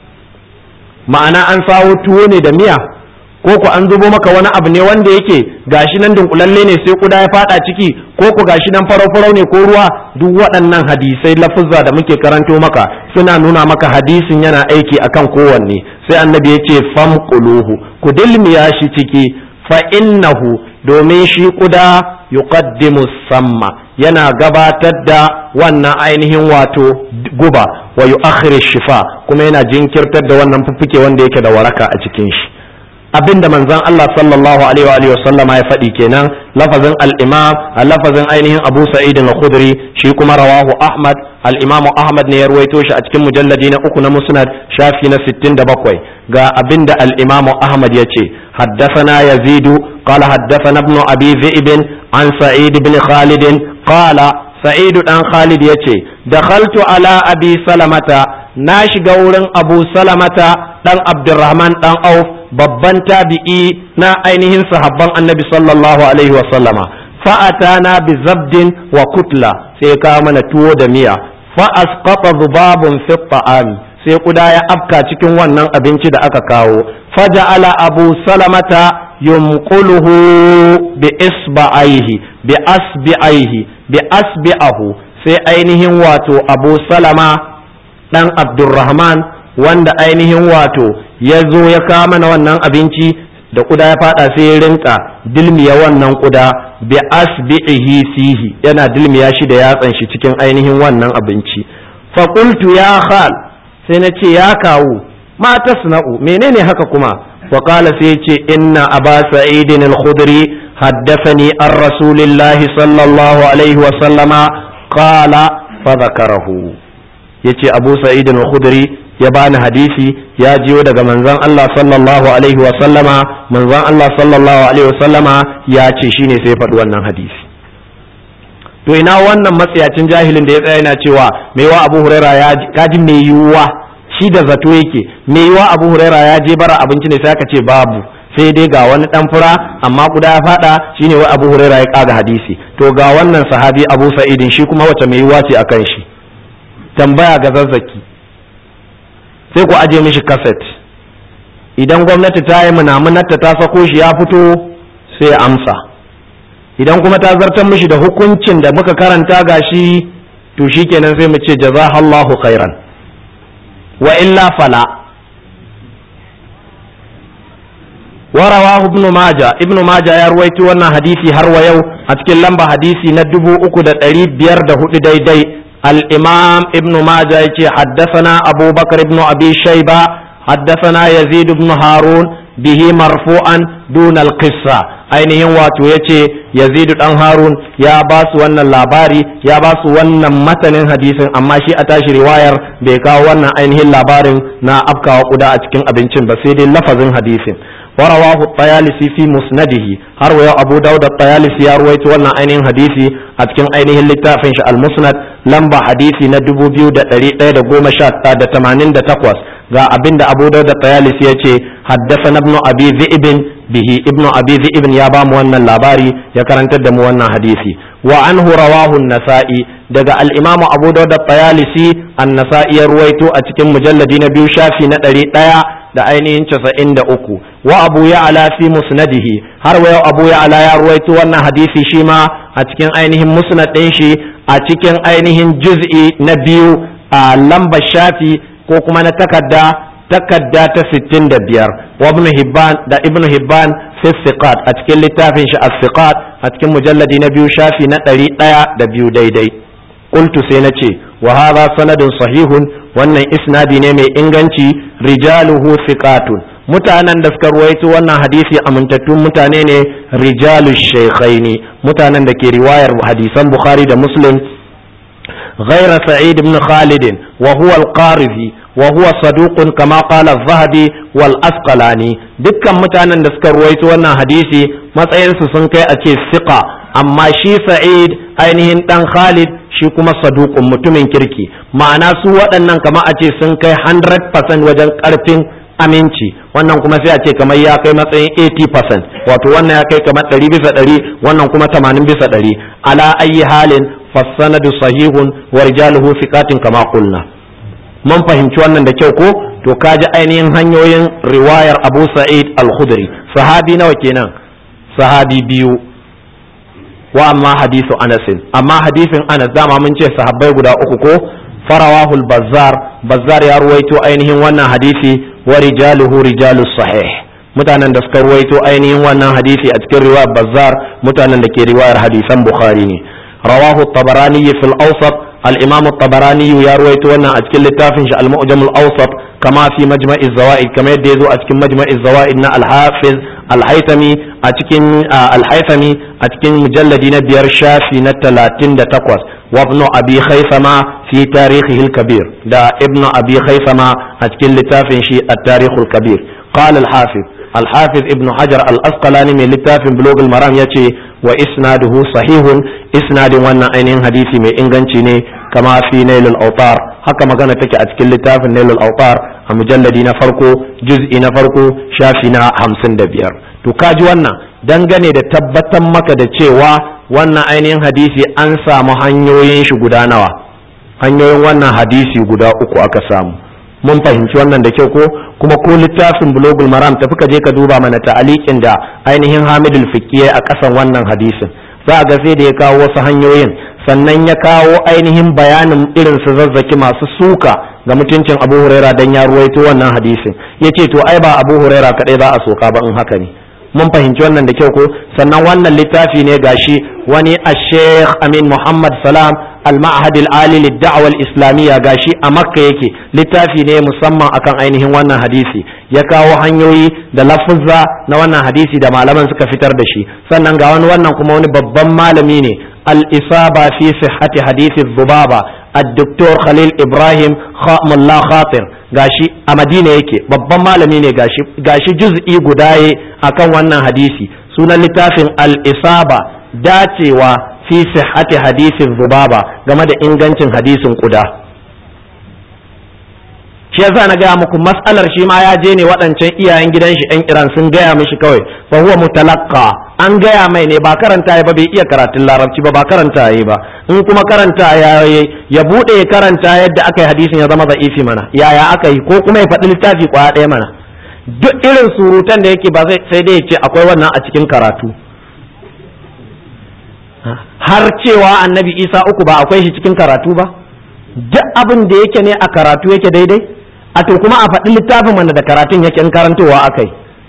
ma'ana an sawo tuwo ne da miya ko ku an zubo maka wani abu ne wanda yake gashi nan dunkulalle ne sai kuda ya fada ciki ko ku gashi nan farau-farau ne ko ruwa duk waɗannan hadisai lafuzza da muke karanto maka suna nuna maka hadisin yana aiki akan kowanne sai annabi ya ce famquluhu ku dilmiya shi ciki fa innahu domin shi kuda yuqaddimu samma yana gabatar da wannan ainihin wato guba wa yu'akhiru shifa kuma yana jinkirtar da wannan fuffuke wanda yake da waraka a cikin shi abinda manzon Allah sallallahu alaihi wa sallama ya faɗi kenan lafazin al-imam lafazin ainihin Abu Sa'id al-Khudri shi kuma rawahu Ahmad al-Imam Ahmad ne ya ruwaito shi a cikin mujalladi na uku na Musnad shafi na 67 ga abinda al-Imam Ahmad yace haddathana Yazid qala haddathana ibn Abi Dhi'b an Sa'id ibn Khalid qala Sa'id dan Khalid yace dakhaltu ala Abi Salamata na shiga wurin Abu Salamata dan Abdurrahman dan Auf babban tabi'i na ainihin sahabban annabi sallallahu alaihi wasallama fa'atana bi zabdin wa kutla sai ka mana tuwo da miya fa asqata dhubabun fi ta'ami sai kuda ya afka cikin wannan abinci da aka kawo faja'ala abu salamata yumquluhu bi isba'aihi bi asbi'aihi bi asbi'ahu sai ainihin wato abu salama dan abdurrahman wanda ainihin wato ya zo ya kawo mana wannan abinci da kuda ya fada sai ya rinka dilmiya wannan kuda bi asbi'ihi fihi yana dilmiya shi da yatsan shi cikin ainihin wannan abinci fa qultu ya khal sai na ce ya kawo ma tasna'u menene haka kuma wa qala sai ya ce inna aba sa'idin al-khudri haddathani an rasulillahi sallallahu alaihi wa sallama qala fa dhakarahu yace abu sa'idin al-khudri ya bani hadisi ya jiyo daga manzon Allah sallallahu alaihi wa sallama manzon Allah sallallahu alaihi wa sallama ya ce shine sai faɗi wannan hadisi to ina wannan matsayacin jahilin da ya tsaya yana cewa mai wa Abu Huraira ya kaji mai yiwuwa shi da zato yake mai yiwuwa Abu Huraira ya je bara abinci ne sai aka ce babu sai dai ga wani dan fura amma guda ya fada shine wai Abu Huraira ya kaga hadisi to ga wannan sahabi Abu Sa'idin shi kuma wace mai yiwuwa ce akan shi tambaya ga zazzaki sai ku aje mishi kaset idan gwamnati ta yi munamunarta ta sako shi ya fito sai ya amsa idan kuma ta zartar mishi da hukuncin da muka karanta gashi to shikenan sai mu ce jazahallahu khairan wa illa fala ورواه ابن ماجه ابن ماجه ya ruwaito wannan hadisi har wa yau a cikin lamba hadisi na dubu uku da ɗari biyar da hudu daidai الإمام ابن ماجه يتي حدثنا أبو بكر بن أبي شيبة حدثنا يزيد بن هارون به مرفوعا دون القصة ainihin wato ya ce yazidu dan harun ya ba su wannan labari ya ba su wannan matanin hadisin amma shi a tashi riwayar bai kawo wannan ainihin labarin na afkawa kuda a cikin abincin ba sai dai lafazin hadisin ورواه الطيالسي في مسنده هروا أبو داود الطيالسي يروي wannan ainihin hadisi a cikin ainihin littafin shi al-musnad lamba hadisi na 2118 ga abinda Abu Dawud at-Tayalisi yace haddathana ibn Abi Dhi'b bihi ibn Abi Dhi'b ya ba mu wannan labari ya karantar da mu wannan hadisi wa anhu rawahu an-Nasa'i daga al-Imam Abu Dawud at-Tayalisi an-Nasa'i ya ruwaito a cikin mujalladi na biyu shafi na ɗari ɗaya da ainihin casa'in da uku wa abu ya ala fi musnadihi har wa abu ya ala ya ruwaito wannan hadisi shi ma a cikin ainihin musnad ɗin shi a cikin ainihin juz'i na biyu a lambar shafi ko kuma na takarda takarda ta sittin da biyar wa ibn hibban da ibn hibban fi siqat a cikin littafin shi as-siqat a cikin mujalladi na biyu shafi na ɗari ɗaya da biyu daidai qultu sai na ce wa hadha sanadun sahihun wannan isnadi ne mai inganci rijaluhu thiqatun mutanen da suka ruwaito wannan hadisi amintattun mutane ne rijalu shaykhaini mutanen da ke riwayar hadisan bukhari da muslim غير سعيد بن خالد وهو القارذي وهو صدوق كما قال الذهبي والأسقلاني dukkan mutanen da suka ruwaito wannan hadisi matsayinsu sun kai a ce siqa amma shi sa'id ainihin dan khalid shi kuma saduqun mutumin kirki ma'ana su waɗannan kama a ce sun kai 100% wajen ƙarfin aminci wannan kuma sai a ce kamar ya kai matsayin 80% wato wannan ya kai kamar 100 bisa 100 wannan kuma 80 bisa 100 ala ayi halin fassanadu sahihun wa rijaluhu fiqatin kama qulna mun fahimci wannan da kyau ko to kaji ainihin hanyoyin riwayar Abu Sa'id Al-Khudri sahabi nawa kenan sahabi biyu wa amma hadisu Anas amma hadisin Anas dama mun ce sahabbai guda uku ko farawahul bazzar bazzar ya ruwaito ainihin wannan hadisi wa rijaluhu rijalus sahih mutanen da suka ruwaito ainihin wannan hadisi a cikin riwayar bazzar mutanen da ke riwayar hadisan bukhari ne rawahu tabarani fil awsat al-imam tabarani ya ruwaito wannan a cikin littafin shi al-mu'jam al-awsat kama fi majma'i zawaid kama yadda yazo a cikin majma'i zawaid na al-hafiz al-haythami a cikin al-haythami a cikin mujalladi na biyar shafi na 38 وابن أبي خيثمة في تاريخه الكبير دا ابن أبي خيثمة أتكل لتافن شيء التاريخ الكبير قال الحافظ الحافظ ابن حجر الأسقلاني من لتافن بلوغ المرام يتي وإسناده صحيح إسناد وانا أينين حديثي من إنغانشيني كما في نيل الأوطار haka magana take a cikin littafin Nailul Autar a mujalladi na farko juz'i na farko shafi na hamsin da biyar to kaji wannan dangane da tabbatar maka da cewa wannan ainihin hadisi an samu hanyoyin shi guda nawa hanyoyin wannan hadisi guda uku aka samu mun fahimci wannan da kyau ko kuma ko littafin bulogul maram tafi ka je ka duba mana ta'aliqin da ainihin hamidul fiqiyya a ƙasan wannan hadisin za ga sai da ya kawo wasu hanyoyin sannan ya kawo ainihin bayanin irin su zazzaki masu suka ga mutuncin abu huraira dan ya ruwaito wannan hadisin yace to ai ba abu huraira kadai za a soka ba in haka ne mun fahimci wannan da kyau ko sannan wannan littafi ne gashi wani a sheikh amin muhammad salam al-ma'had al-ali lid-da'wa al-islamiyya gashi a makka yake littafi ne musamman akan ainihin wannan hadisi ya kawo hanyoyi da lafuzza na wannan hadisi da malaman suka fitar da shi sannan ga wani wannan kuma wani babban malami ne al-isaba fi sihhati hadisi dhubaba الدكتور خليل إبراهيم خام الله خاطر gashi a madina yake babban malami ne gashi gashi juz'i gudaye akan wannan hadisi sunan littafin al-isaba dacewa fi sihhati hadisin zubaba game da ingancin hadisin kuda shi yasa na gaya muku mas'alar shi ma ya je ne waɗancan iyayen gidan shi ɗan iran sun gaya mishi kawai fa huwa mutalaqqa an gaya mai ne ba karanta ya ba bai iya karatun larabci ba ba karanta ya ba in kuma karanta ya ya bude karanta yadda aka yi hadisin ya zama za'ifi mana yaya aka yi ko kuma ya faɗi littafi kwaya ɗaya mana duk irin surutan da yake ba sai dai ya ce akwai wannan a cikin karatu har cewa annabi isa uku ba akwai shi cikin karatu ba duk abin da yake ne a karatu yake daidai a to kuma a faɗi littafin mana da karatun yake in karantowa akai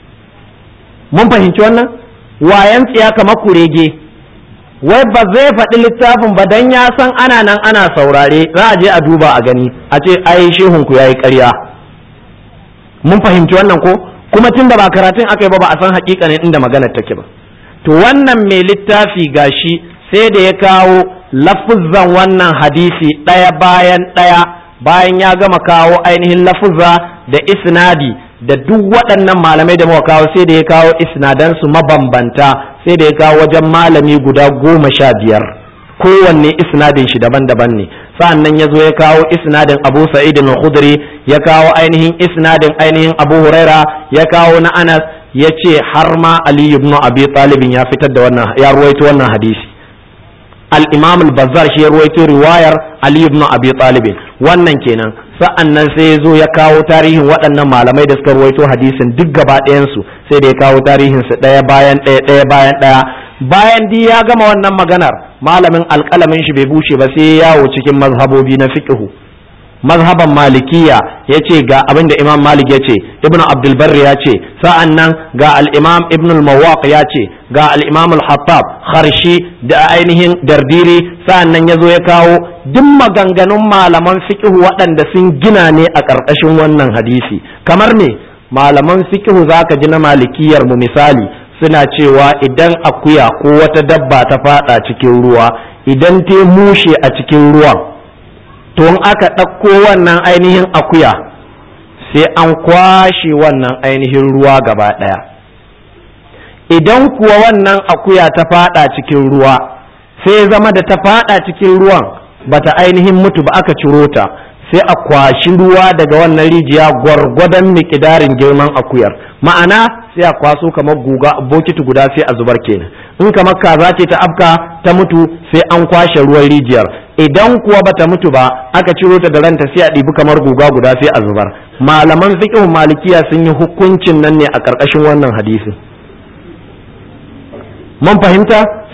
mun fahimci wannan wayan tsiya kamar kurege wai ba zai faɗi littafin ba dan ya san ana nan ana saurare za a je a duba a gani a ce ai shehun ku yayi ƙarya mun fahimci wannan ko kuma tun da ba karatun aka yi ba ba a san hakikanin inda maganar take ba to wannan mai littafi gashi sai da ya kawo lafuzzan wannan hadisi ɗaya bayan ɗaya bayan ya gama kawo ainihin lafuzza da isnadi da duk waɗannan malamai da muka kawo sai da ya kawo isnadansu mabambanta sai da ya kawo wajen malami guda goma sha biyar kowanne isnadin shi daban-daban ne sa'an nan ya zo ya kawo isnadin abu sa'id al-khudri ya kawo ainihin isnadin ainihin abu huraira ya kawo na anas ya ce har ma ali ibn abi talibin ya fitar da wannan ya ruwaito wannan hadisi al-imam al-bazzar shi ya ruwaito riwayar ali ibn abi talibin wannan kenan sa'an nan sai ya zo ya kawo tarihin waɗannan malamai da suka ruwaito hadisin duk gaba ɗayansu sai da ya kawo tarihin su ɗaya bayan ɗaya ɗaya bayan ɗaya bayan di ya gama wannan maganar malamin alƙalamin shi bai bushe ba sai ya yawo cikin mazhabobi na fiqhu mazhaban malikiya ya ce ga abin da imam malik ya ce ibn abdulbar ya ce sa'an nan ga al'imam ibn al-mawaq ya ce ga al'imam al-hattab harshi da ainihin dardiri sa'an nan ya zo ya kawo duk maganganun malaman fiqhu waɗanda sun gina ne a ƙarƙashin wannan hadisi kamar me malaman fiqhu zaka ji na malikiyar mu misali suna cewa idan akuya ko wata dabba ta fada cikin ruwa idan ta mushe a cikin ruwan to in aka ɗauko wannan ainihin akuya sai an kwashe wannan ainihin ruwa gaba ɗaya idan kuwa wannan akuya ta fada cikin ruwa sai zama da ta fada cikin ruwan bata ainihin mutu ba aka ciro ta sai a kwashi ruwa daga wannan rijiya gwargwadon mikidarin girman akuyar ma'ana sai a kwaso kamar guga bokiti guda sai a zubar kenan in kamar kaza ce ta afka ta mutu sai an kwashe ruwan rijiyar idan kuwa bata mutu ba aka ciro ta da ranta sai a ɗibi kamar guga guda sai a zubar malaman fiqh malikiya sun yi hukuncin nan ne a ƙarƙashin wannan hadisi mun fahimta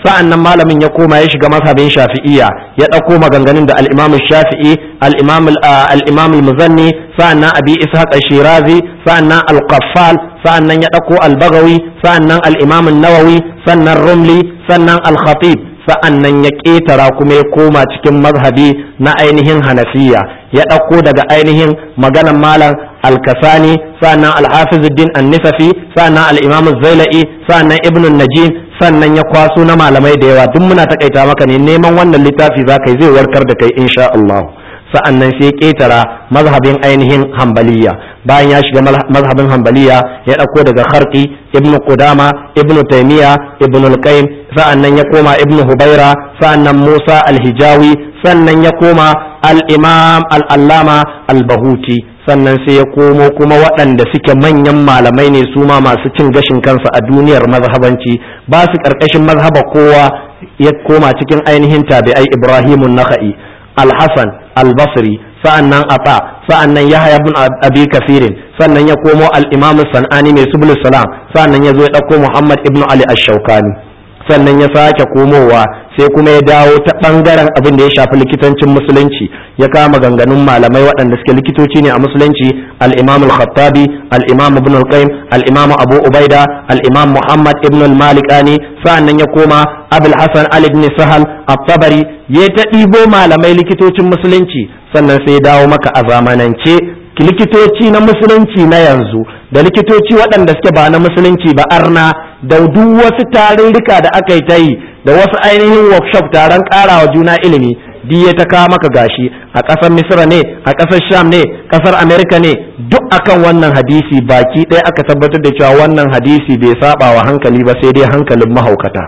sa'an nan malamin ya koma ya shiga mazhabin shafi'iyya ya ɗauko maganganun da al-imam shafi'i al-imam al-imam al-muzanni sa'an nan abi ishaq shirazi sa'an nan al-qaffal sa'an nan ya ɗauko al-bagawi sa'an nan al-imam an-nawawi sannan rumli sannan al-khatib sa'an nan ya ƙetara kuma ya koma cikin mazhabi na ainihin hanafiya ya ɗauko daga ainihin maganan malam al-kasani sa'annan al-hafizuddin an-nisafi sa'annan al-imam az-zailai sa'annan ibn najim sannan ya kwaso na malamai da yawa duk muna takaita maka ne neman wannan littafi za kai zai warkar da kai insha Allah sa'annan sai ya ƙetara mazhabin ainihin hambaliya bayan ya shiga mazhabin hambaliya ya ɗauko daga kharqi ibn qudama ibn taymiya ibn al-qayyim sa'annan ya koma ibn hubaira sa'annan musa al-hijawi sannan ya koma al-imam al-allama al-bahuti sannan sai ya komo kuma waɗanda suke manyan malamai ne su ma masu cin gashin kansa a duniyar mazhabanci ba su ƙarƙashin mazhaba kowa ya koma cikin ainihin tabi'ai ibrahimun naka'i al-hasan al-basri sa'annan ata sa'annan yahya ibn abi kafirin sannan ya komo al-imam sanani mai subul salam sa'annan ya zo ya ɗauko muhammad ibn ali ash-shawkani sannan ya sake komowa sai kuma ya dawo ta bangaren abin da ya shafi likitancin musulunci ya kama ganganun malamai waɗanda suke likitoci ne a musulunci al-imam al-khattabi al-imam ibn al-qayyim al-imam abu ubaida al-imam muhammad ibn al-malikani sa'annan ya koma abul hasan ali ibn sahal at-tabari ya ta ɗibo malamai likitocin musulunci sannan sai ya dawo maka a zamanance likitoci na musulunci na yanzu da likitoci waɗanda suke ba na musulunci ba arna da duk wasu tarurruka da aka yi ta yi da wasu ainihin workshop taron ƙarawa juna ilimi duk ya ta kawo maka gashi a ƙasar misra ne a ƙasar sham ne ƙasar amerika ne duk akan wannan hadisi baki ɗaya aka tabbatar da cewa wannan hadisi bai saba wa hankali ba sai dai hankalin mahaukata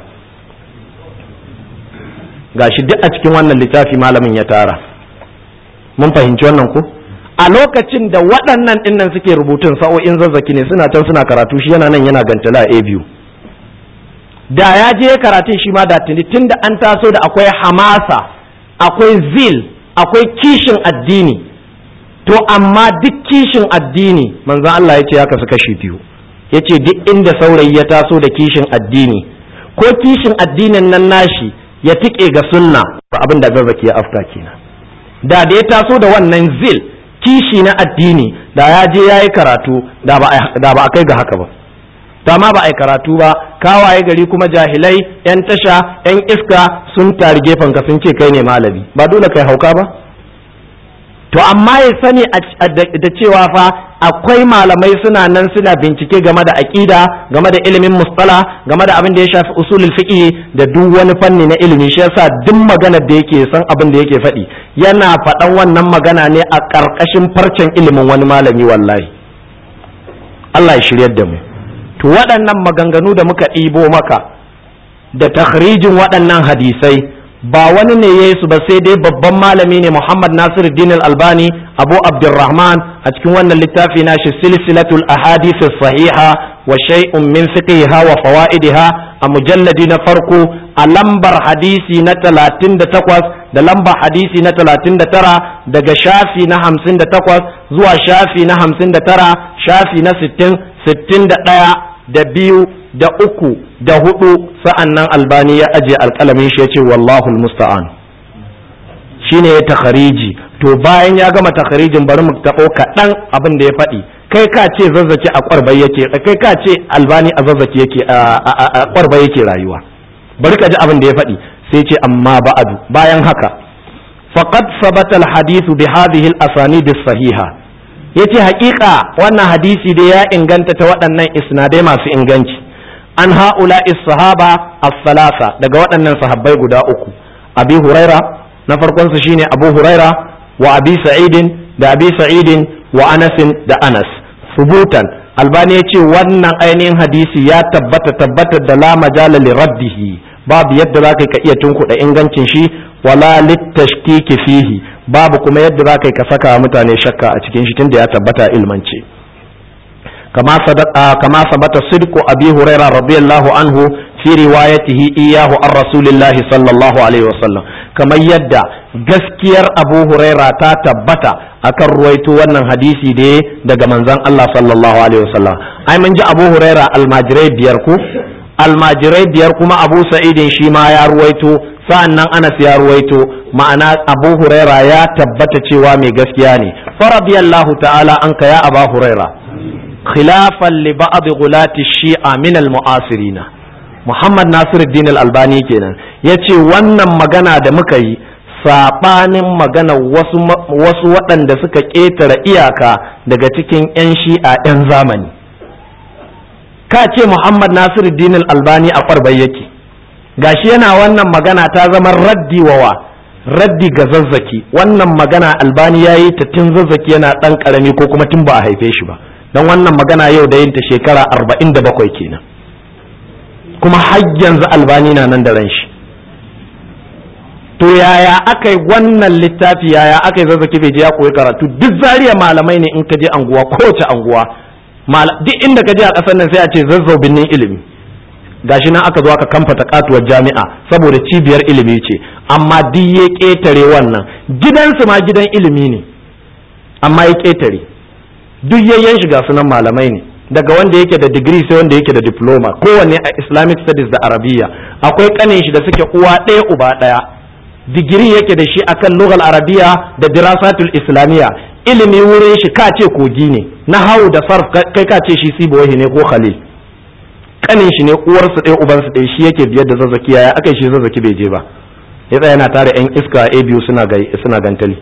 gashi duk a cikin wannan littafi malamin ya tara mun fahimci wannan ko a lokacin da waɗannan ɗinnan suke rubutun sa'o'in zazzaki ne suna can suna karatu shi yana nan yana gantala a biyu da ya je karatun shi ma da tuni tun da an taso da akwai hamasa akwai zil akwai kishin addini to amma duk kishin addini manzon Allah ya ce ya kasu kashi biyu ya ce duk inda saurayi ya taso da kishin addini ko kishin addinin nan nashi ya tike ga sunna ba abin da zazzaki ya afka kenan da da ya taso da wannan zil kishi na addini da ya je ya yi karatu da ba a kai ga haka ba ma ba a yi karatu ba kawaye gari kuma jahilai yan tasha yan iska sun tari gefen ka sun ce kai ne malami ba dole kai hauka ba to amma ya sani da cewa fa akwai malamai suna nan suna bincike game da aƙida game da ilimin mustala game da abin da ya shafi usulul fiqh da duk wani fanni na ilimi shi yasa duk maganar da yake san abin da yake faɗi yana faɗan wannan magana ne a ƙarƙashin farcen ilimin wani malami wallahi Allah ya shiryar da mu to waɗannan maganganu da muka ɗibo maka da takhrijin waɗannan hadisai ba wani ne ya yi su ba sai dai babban malami ne Muhammad Nasir Din Albani Abu Abdurrahman a cikin wannan littafi na shi silsilatul ahadith sahiha wa shay'un min fiqhiha wa fawaidiha a mujalladi na farko a lambar hadisi na 38 da lambar hadisi na 39 daga shafi na 58 zuwa shafi na 59 shafi na 60 61 da biyu da uku da hudu sa'an nan albani ya aje alƙalamin shi ya ce wallahu musta'an shi ne ya takhariji to bayan ya gama takharijin bari mu taɓo kaɗan abin da ya faɗi kai ka ce zazzaki a ƙwarbai yake kai ka ce albani a zazzaki yake a ƙwarbai yake rayuwa bari ka ji abin da ya faɗi sai ce amma ba'adu bayan haka faqad sabata al-hadithu bi hadhihi al-asanid as-sahiha yace haƙiƙa wannan hadisi da ya inganta ta waɗannan isnadai masu inganci an ha'ula sahaba as-salasa daga waɗannan sahabbai guda uku abi huraira na farkon su shine abu huraira wa abi sa'idin da abi sa'idin wa anasin da anas subutan albani yace wannan ainihin hadisi ya tabbata tabbata da la majala li raddihi babu yadda za ka iya tunkuɗa ingancin shi wala littashkiki fihi babu kuma yadda za ka ka saka mutane shakka a cikin shi tunda ya tabbata ilmance kama kama sabata sidqu abi hurairah radiyallahu anhu fi riwayatihi iyahu an rasulillahi sallallahu alaihi wasallam kamar yadda gaskiyar abu huraira ta tabbata akan ruwaito wannan hadisi da daga manzon Allah sallallahu alaihi wasallam ai mun ji abu huraira almajirai biyar ku almajirai biyar kuma abu sa'idin shi ma ya ruwaito sa'annan anas ya ruwaito ma'ana abu huraira ya tabbata cewa mai gaskiya ne faradiyallahu ta'ala an ka ya aba huraira khilafan li ba'd gulati shi'a min al mu'asirina muhammad nasiruddin al albani kenan yace wannan magana da muka yi sabanin magana wasu wasu waɗanda suka ƙetare iyaka daga cikin 'yan shi'a 'yan zamani ka ce Muhammad Nasiru Dinul Albani a ƙwarbai yake gashi yana wannan magana ta zama raddi wawa raddi ga zazzaki wannan magana albani ya yi ta tun zazzaki yana ɗan ƙarami ko kuma tun ba a haife shi ba don wannan magana yau da yin ta shekara arba'in da bakwai kenan kuma har yanzu albani na nan da ran shi to yaya aka yi wannan littafi yaya aka yi zazzaki bai je ya koyi karatu duk zariya malamai ne in ka je anguwa kowace anguwa duk inda ka je a ƙasar nan sai a ce zazzau binnin ilimi gashi nan aka zo aka kamfata katuwar jami'a saboda cibiyar ilimi ce amma duk ya ƙetare wannan gidansu ma gidan ilimi ne amma ya ƙetare duk yayyan shiga sunan malamai ne daga wanda yake da digiri sai wanda yake da diploma kowanne a islamic studies da arabiya akwai kanin shi da suke uwa ɗaya uba ɗaya digiri yake da shi akan lugal arabiya da dirasatul islamiyya ilimi wurin shi ka ce kogi ne na hau da sarf kai ka ce shi sibawahi ne ko khalil kanin shi ne uwarsu ɗaya ubansu ɗaya shi yake biyar da zazzaki yaya aka shi zazzaki bai je ba ya tsaya yana tare yan iska a biyu suna suna gantali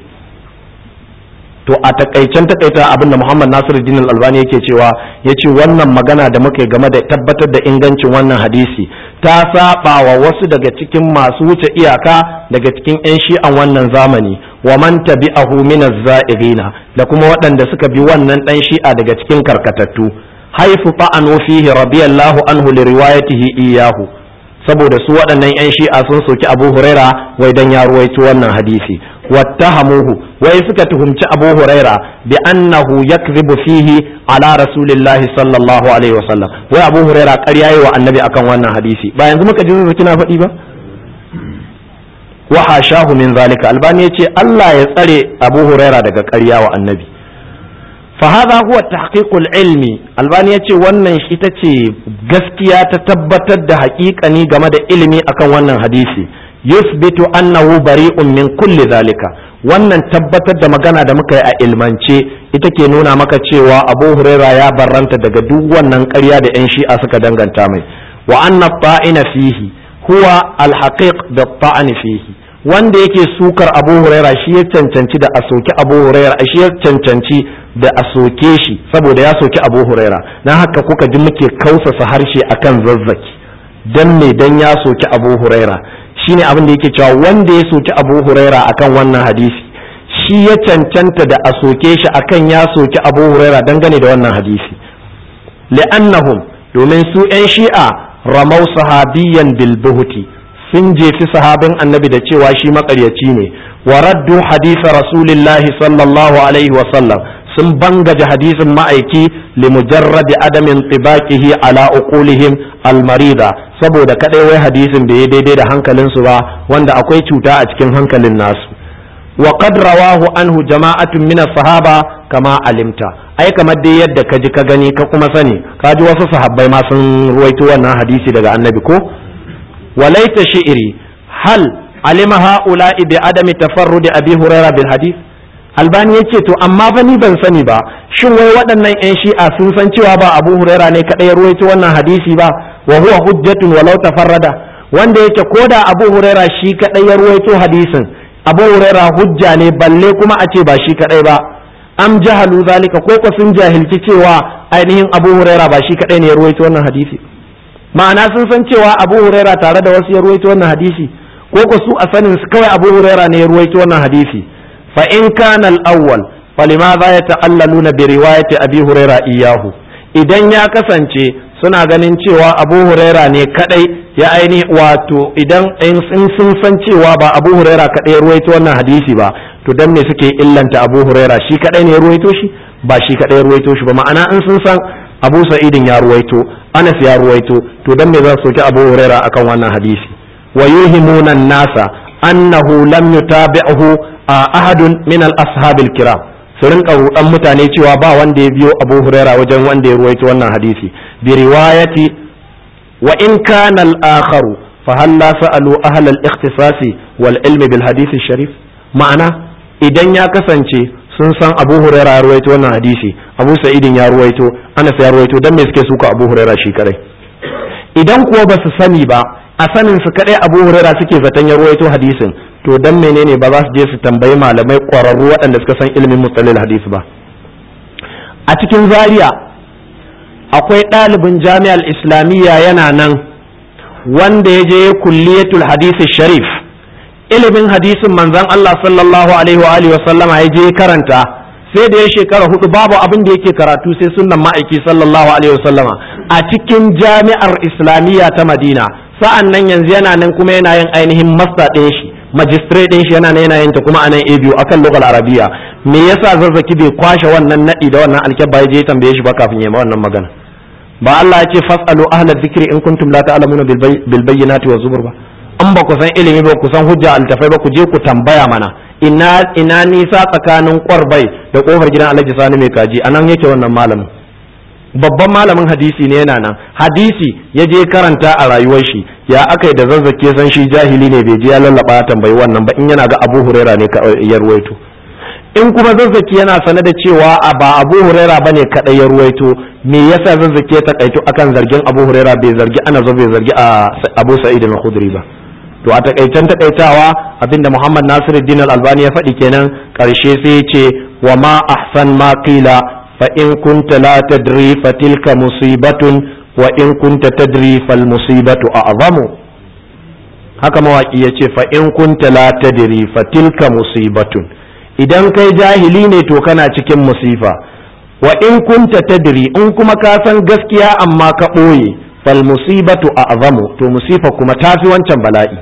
to a takaicen takaita abin da Muhammad Nasiruddin Al-Albani yake cewa yace wannan magana da muka game da tabbatar da ingancin wannan hadisi ta saba wa wasu daga cikin masu wuce iyaka daga cikin yan shi'an wannan zamani wa man tabi'ahu min az-za'irina da kuma waɗanda suka bi wannan dan shi'a daga cikin karkatattu haifu ta'anu fihi radiyallahu anhu li riwayatihi iyahu saboda su waɗannan 'yan shi'a sun soki abu huraira wai dan ya ruwaito wannan hadisi wattahamuhu wai suka tuhumci abu huraira bi annahu yakzibu fihi ala rasulillahi sallallahu alaihi wasallam wai abu huraira ƙarya yi wa annabi akan wannan hadisi ba yanzu muka ji zuwa kina faɗi ba wa hashahu min zalika albani yace Allah ya tsare abu huraira daga ƙarya wa annabi فهذا هو التحقيق العلمي albani ya ce wannan ita ce gaskiya ta tabbatar da haƙiƙani game da ilimi akan wannan hadisi yusbitu annahu bari'un min kulli zalika wannan tabbatar da magana da muka yi a ilmance ita ke nuna maka cewa abu huraira ya barranta daga duk wannan ƙarya da 'yan shi'a suka danganta mai wa anna ta'ina fihi huwa alhaqiq da ta'ani fihi wanda yake sukar abu huraira shi ya cancanci da a soki abu huraira shi ya cancanci da a soke shi saboda ya soki abu huraira na haka kuka ji muke kausasa harshe akan zazzaki dan me dan ya soki abu huraira shine abin da yake cewa wanda ya soki abu huraira akan wannan hadisi shi ya cancanta da a soke shi akan ya soki abu huraira dangane da wannan hadisi li'annahum domin su 'yan shi'a ramau sahabiyan bil buhuti sun jefi sahabin annabi da cewa shi makaryaci ne wa raddu hadisa rasulillahi sallallahu alaihi wa sallam sun bangaje hadisin ma'aiki li mujarradi adamin tibaqihi ala uqulihim almarida saboda kadai wai hadisin bai daidai da hankalinsu ba wanda akwai cuta a cikin hankalin nasu wa qad rawahu anhu jama'atun min sahaba kama alimta ai kamar dai yadda ka ji ka gani ka kuma sani ka ji wasu sahabbai ma sun ruwaito wannan hadisi daga annabi ko وليت شئري هل علم هؤلاء بعدم تفرد أبي هريرة بالحديث albani ya ce to amma fa ni ban sani ba shin wai waɗannan 'yan shi'a sun san cewa ba abu huraira ne kaɗai ya ruwaito wannan hadisi ba wa huwa hujjatun walau tafarrada wanda yake ko da abu huraira shi kaɗai ya ruwaito hadisin abu huraira hujja ne balle kuma a ce ba shi kaɗai ba am jahalu zalika ko ko sun jahilci cewa ainihin abu huraira ba shi kaɗai ne ya ruwaito wannan hadisi ma'ana sun san cewa abu huraira tare da wasu ya ruwaito wannan hadisi ko ko su a sanin su kawai abu huraira ne ya ruwaito wannan hadisi fa in kana al-awwal falimadha yata'allaluna bi riwayati abi huraira iyahu idan ya kasance suna ganin cewa abu huraira ne kadai ya aini wato idan in sun san cewa ba abu huraira kadai ya ruwaito wannan hadisi ba to dan me suke illanta abu huraira shi kadai ne ya ruwaito shi ba shi kadai ya ruwaito shi ba ma'ana in sun san abu sa'idin ya ruwaito anas ya ruwaito to dan me za su soki abu huraira akan wannan hadisi wa yuhimuna nasa annahu lam yutabi'hu ahadun min al-ashabil kiram su rinka rudan mutane cewa ba wanda ya biyo abu huraira wajen wanda ya ruwaito wannan hadisi bi riwayati wa in kana al-akharu fa hal la sa'alu ahla al-ikhtisasi wal ilmi bil hadith sharif ma'ana idan ya kasance sun san Abu Hurairah ya ruwaito wannan hadisi Abu Sa'idin ya ruwaito Anas ya ruwaito dan me suke suka Abu Hurairah shi kadai idan kuwa ba su sani ba a sanin su kadai Abu Hurairah suke zaton ya ruwaito hadisin to dan menene ba za su je su tambayi malamai ƙwararru waɗanda suka san ilimin mustalil hadisi ba a cikin zaria akwai ɗalibin jami'ar islamiyya yana nan wanda ya je kulliyatul hadisi sharif ilimin hadisin manzon Allah sallallahu alaihi wa alihi sallama ya je karanta sai da ya shekara hudu babu abin da yake karatu sai sunnan ma'aiki sallallahu alaihi wa sallama a cikin jami'ar islamiyya ta madina sa'an nan yanzu yana nan kuma yana yin ainihin masta ɗin shi magistrate ɗin shi yana nan yana yin ta kuma a nan a biyu akan lokal arabiya me yasa zazzaki bai kwashe wannan naɗi da wannan alkyabba ya je ya tambaye shi ba kafin ya yi wannan magana ba Allah ya ce fasalu ahla dhikri in kuntum la ta'lamuna bil bayyinati wa zubur ba an ba ku san ilimi ba ku san hujja altafai ba ku je ku tambaya mana ina ina nisa tsakanin kwarbai da kofar gidan Alhaji Sani mai kaji anan yake wannan malamin babban malamin hadisi ne yana nan hadisi ya je karanta a rayuwar shi ya aka yi da zazzake san shi jahili ne bai je ya lallaba ya tambayi wannan ba in yana ga Abu Huraira ne ya ruwaito in kuma zazzaki yana sane da cewa a ba Abu Huraira bane kadai ya ruwaito me yasa zazzaki ya takaito akan zargin Abu Huraira bai zargi ana zo bai zargi a Abu Sa'id al-Khudri ba to a takaicen takaitawa abinda Muhammad Nasiruddin al-Albani ya faɗi kenan karshe sai ya ce wa ma ahsan ma qila fa in kunta la tadri fa tilka musibatun wa in kunta tadri fal musibatu a'zamu haka mawaki ya ce fa in kunta la tadri fa tilka musibatun idan kai jahili ne to kana cikin musifa wa in kunta tadri in kuma ka san gaskiya amma ka ɓoye fal musibatu a'zamu to musifa kuma tafi wancan bala'i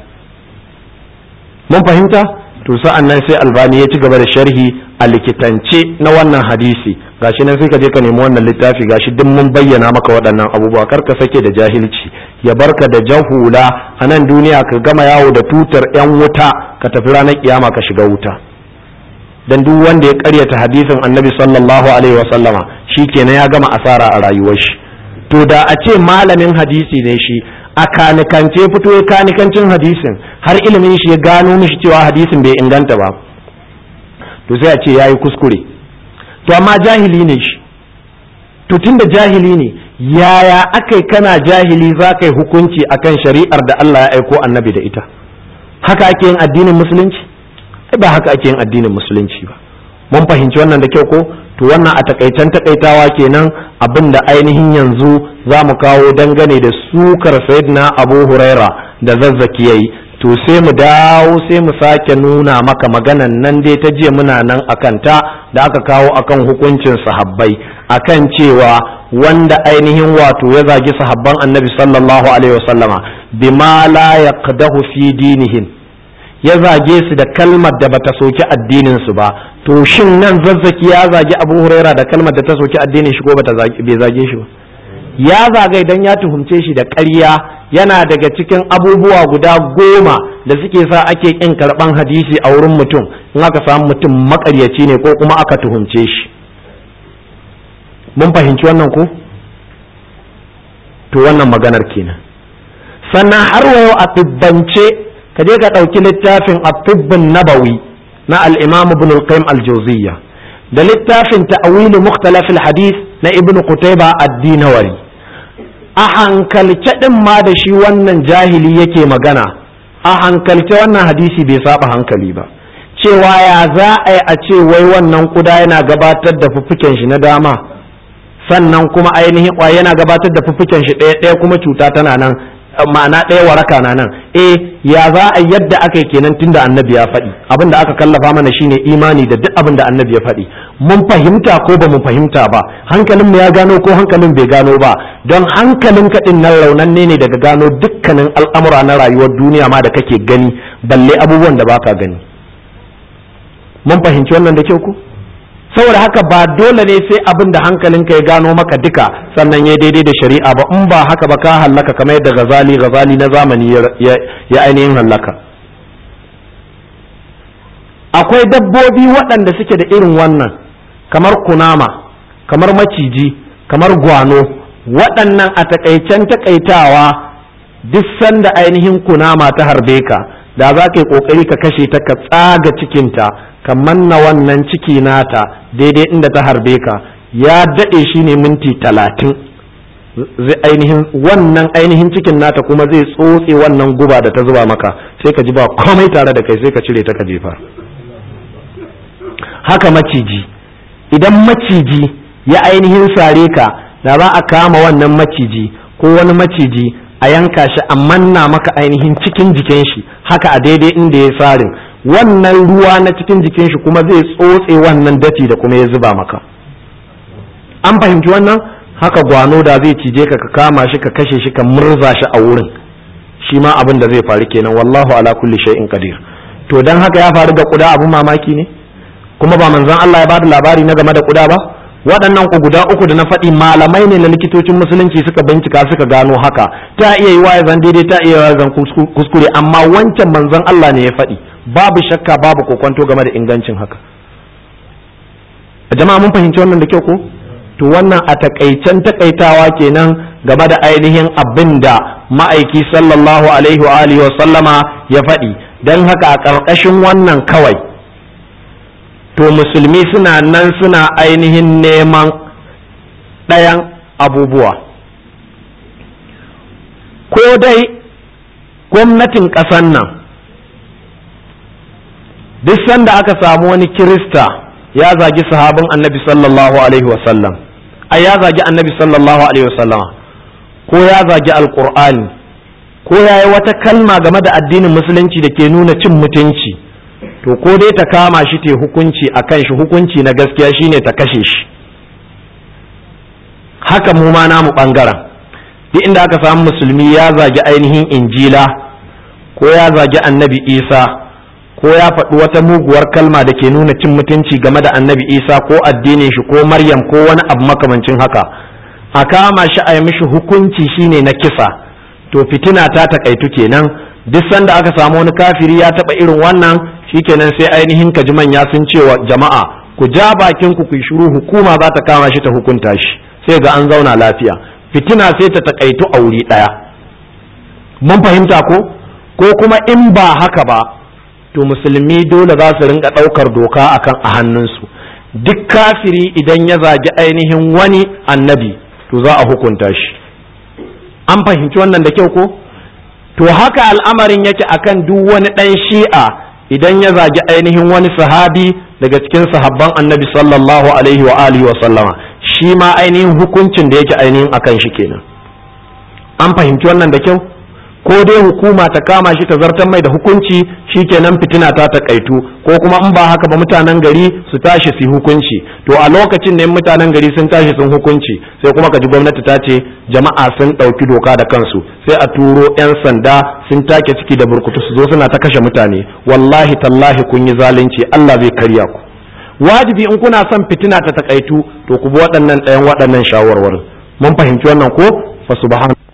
mun fahimta to sa'an nan sai albani ya ci gaba da sharhi a likitance na wannan hadisi gashi nan sai ka je ka nemi wannan littafi gashi duk mun bayyana maka waɗannan abubuwa kar ka sake da jahilci ya barka da jahula a nan duniya ka gama yawo da tutar yan wuta ka tafi ranar kiyama ka shiga wuta dan duk wanda ya karyata hadisin annabi sallallahu alaihi wa sallama shikenan ya gama asara a rayuwar shi to da a ce malamin hadisi ne shi a kanikance fito ya kanikancin hadisin har ilimin shi ya gano mishi cewa hadisin bai inganta ba to sai a ce yayi kuskure to amma jahili ne shi to tunda jahili ne yaya akai kana jahili za ka yi hukunci akan shari'ar da Allah ya aiko annabi da ita haka ake yin addinin musulunci ba haka ake yin addinin musulunci ba mun fahimci wannan da kyau ko to wannan a takaitan takaitawa kenan abin da ainihin yanzu za mu kawo dangane da sukar sayyidina abu huraira da zazzaki yayi to sai mu dawo sai mu sake nuna maka maganan nan dai ta jiya muna nan akan ta da aka kawo akan hukuncin sahabbai akan cewa wanda ainihin wato ya zagi sahabban annabi sallallahu alaihi wasallama bima la yaqdahu fi dinihim ya zage su da kalmar da bata soki addinin su ba to shin nan zazzaki ya zagi Abu Huraira da kalmar da ta soki addinin shi ko bata bai zage shi ba ya zaga idan ya tuhumce shi da ƙarya yana daga cikin abubuwa guda goma da suke sa ake kin karban hadisi a wurin mutum in aka samu mutum makaryaci ne ko kuma aka tuhumce shi mun fahimci wannan ko to wannan maganar kenan sannan har wayo a tibbance ka je ka ɗauki littafin at-tibbun nabawi na al-imam ibn al-qayyim al-jawziyya da littafin ta'wil mukhtalaf al-hadith na ibn qutayba ad-dinawari a hankalce din ma da shi wannan jahili yake magana a hankalce wannan hadisi bai saba hankali ba cewa ya za a yi a ce wai wannan kuda yana gabatar da fuffuken shi na dama sannan kuma ainihin ƙwaya yana gabatar da fuffuken shi ɗaya ɗaya kuma cuta tana nan ma'ana ɗaya waraka na nan eh ya za a yadda aka yi kenan tunda annabi ya faɗi abin da aka kallafa mana shine imani da duk abin da annabi ya faɗi mun fahimta ko ba mu fahimta ba hankalin mu ya gano ko hankalin bai gano ba don hankalin kaɗin nan raunanne ne daga gano dukkanin al'amura na rayuwar duniya ma da kake gani balle abubuwan da baka gani mun fahimci wannan da kyau ko saboda haka ba dole ne sai abin da hankalinka ya gano maka duka sannan ya daidai da shari'a ba in ba haka ba ka hallaka kamar yadda gazali gazali na zamani ya ainihin hallaka akwai dabbobi waɗanda suke da irin wannan kamar kunama kamar maciji kamar gwano waɗannan a takaicen takaitawa duk sanda ainihin kunama ta harbe ka da za ka yi kokari ka kashe ta ka tsaga cikinta ka manna wannan ciki nata daidai inda ta harbe ka ya daɗe shi ne minti talatin zai ainihin wannan ainihin cikin nata kuma zai tsotse wannan guba da ta zuba maka sai ka ji ba komai tare da kai sai ka cire ta ka jefa haka maciji idan maciji ya ainihin sare ka da za a kama wannan maciji ko wani maciji a yanka shi a manna maka ainihin cikin jikin shi haka a daidai inda ya sarin wannan ruwa na cikin jikin shi kuma zai tsotse wannan dati da kuma ya zuba maka an fahimci wannan haka gwano da zai cije ka ka kama shi ka kashe shi ka murza shi a wurin shi ma abin da zai faru kenan wallahu ala kulli shay'in qadir to dan haka ya faru ga kuda abin mamaki ne kuma ba manzon Allah ya bada labari na game da kuda ba waɗannan ku guda uku da na faɗi malamai ne na likitocin musulunci suka bincika suka gano haka ta iya yi wa zan daidai ta iya yi zan kuskure amma wancan manzon Allah ne ya faɗi babu shakka babu kokwanto game da ingancin haka jama'a mun fahimci wannan da kyau ko to wannan a takaicen takaitawa kenan game da ainihin abin da ma'aiki sallallahu alaihi wa alihi wa sallama ya faɗi don haka a ƙarƙashin wannan kawai to musulmi suna nan suna ainihin neman ɗayan abubuwa ko dai gwamnatin ƙasan nan duk sanda aka samu wani kirista ya zagi sahabin annabi sallallahu alaihi wasallam ai ya zagi annabi sallallahu alaihi wasallama ko ya zagi alkur'ani ko ya yi wata kalma game da addinin musulunci da ke nuna cin mutunci to ko dai ta kama shi ta hukunci a kan shi hukunci na gaskiya shine ta kashe shi haka mu ma namu bangaren duk inda aka samu musulmi ya zagi ainihin injila ko ya zagi annabi isa ko ya faɗi wata muguwar kalma da ke nuna cin mutunci game da annabi isa ko addinin shi ko maryam ko wani abu makamancin haka a kama shi a yi mishi hukunci shine na kisa to fitina ta takaitu kenan duk sanda aka samu wani kafiri ya taɓa irin wannan shikenan sai ainihin ka ji manya sun cewa jama'a ku ja bakin ku ku shiru hukuma za ta kama shi ta hukunta shi sai ga an zauna lafiya fitina sai ta takaitu a wuri ɗaya mun fahimta ko ko kuma in ba haka ba to musulmi dole za su rinka ɗaukar doka akan a hannunsu duk kafiri idan ya zagi ainihin wani annabi to za a hukunta shi an fahimci wannan da kyau ko to haka al'amarin yake akan duk wani ɗan shi'a idan ya zagi ainihin wani sahabi daga cikin sahabban annabi sallallahu alaihi wa alihi wa sallama shi ma ainihin hukuncin da yake ainihin akan shi kenan an fahimci wannan da kyau ko dai hukuma ta kama shi ta zartar mai da hukunci shikenan fitina ta takaitu ko kuma in ba haka ba mutanen gari su tashi su hukunci to a lokacin ne mutanen gari sun tashi sun hukunci sai kuma kaji gwamnati ta ce jama'a sun ɗauki doka da kansu sai a turo 'yan sanda sun take ciki da burkutu su zo suna ta kashe mutane wallahi tallahi kun yi zalunci Allah zai karya ku wajibi in kuna son fitina ta takaitu to ku bi waɗannan ɗayan waɗannan shawarwarin mun fahimci wannan ko fa subhanahu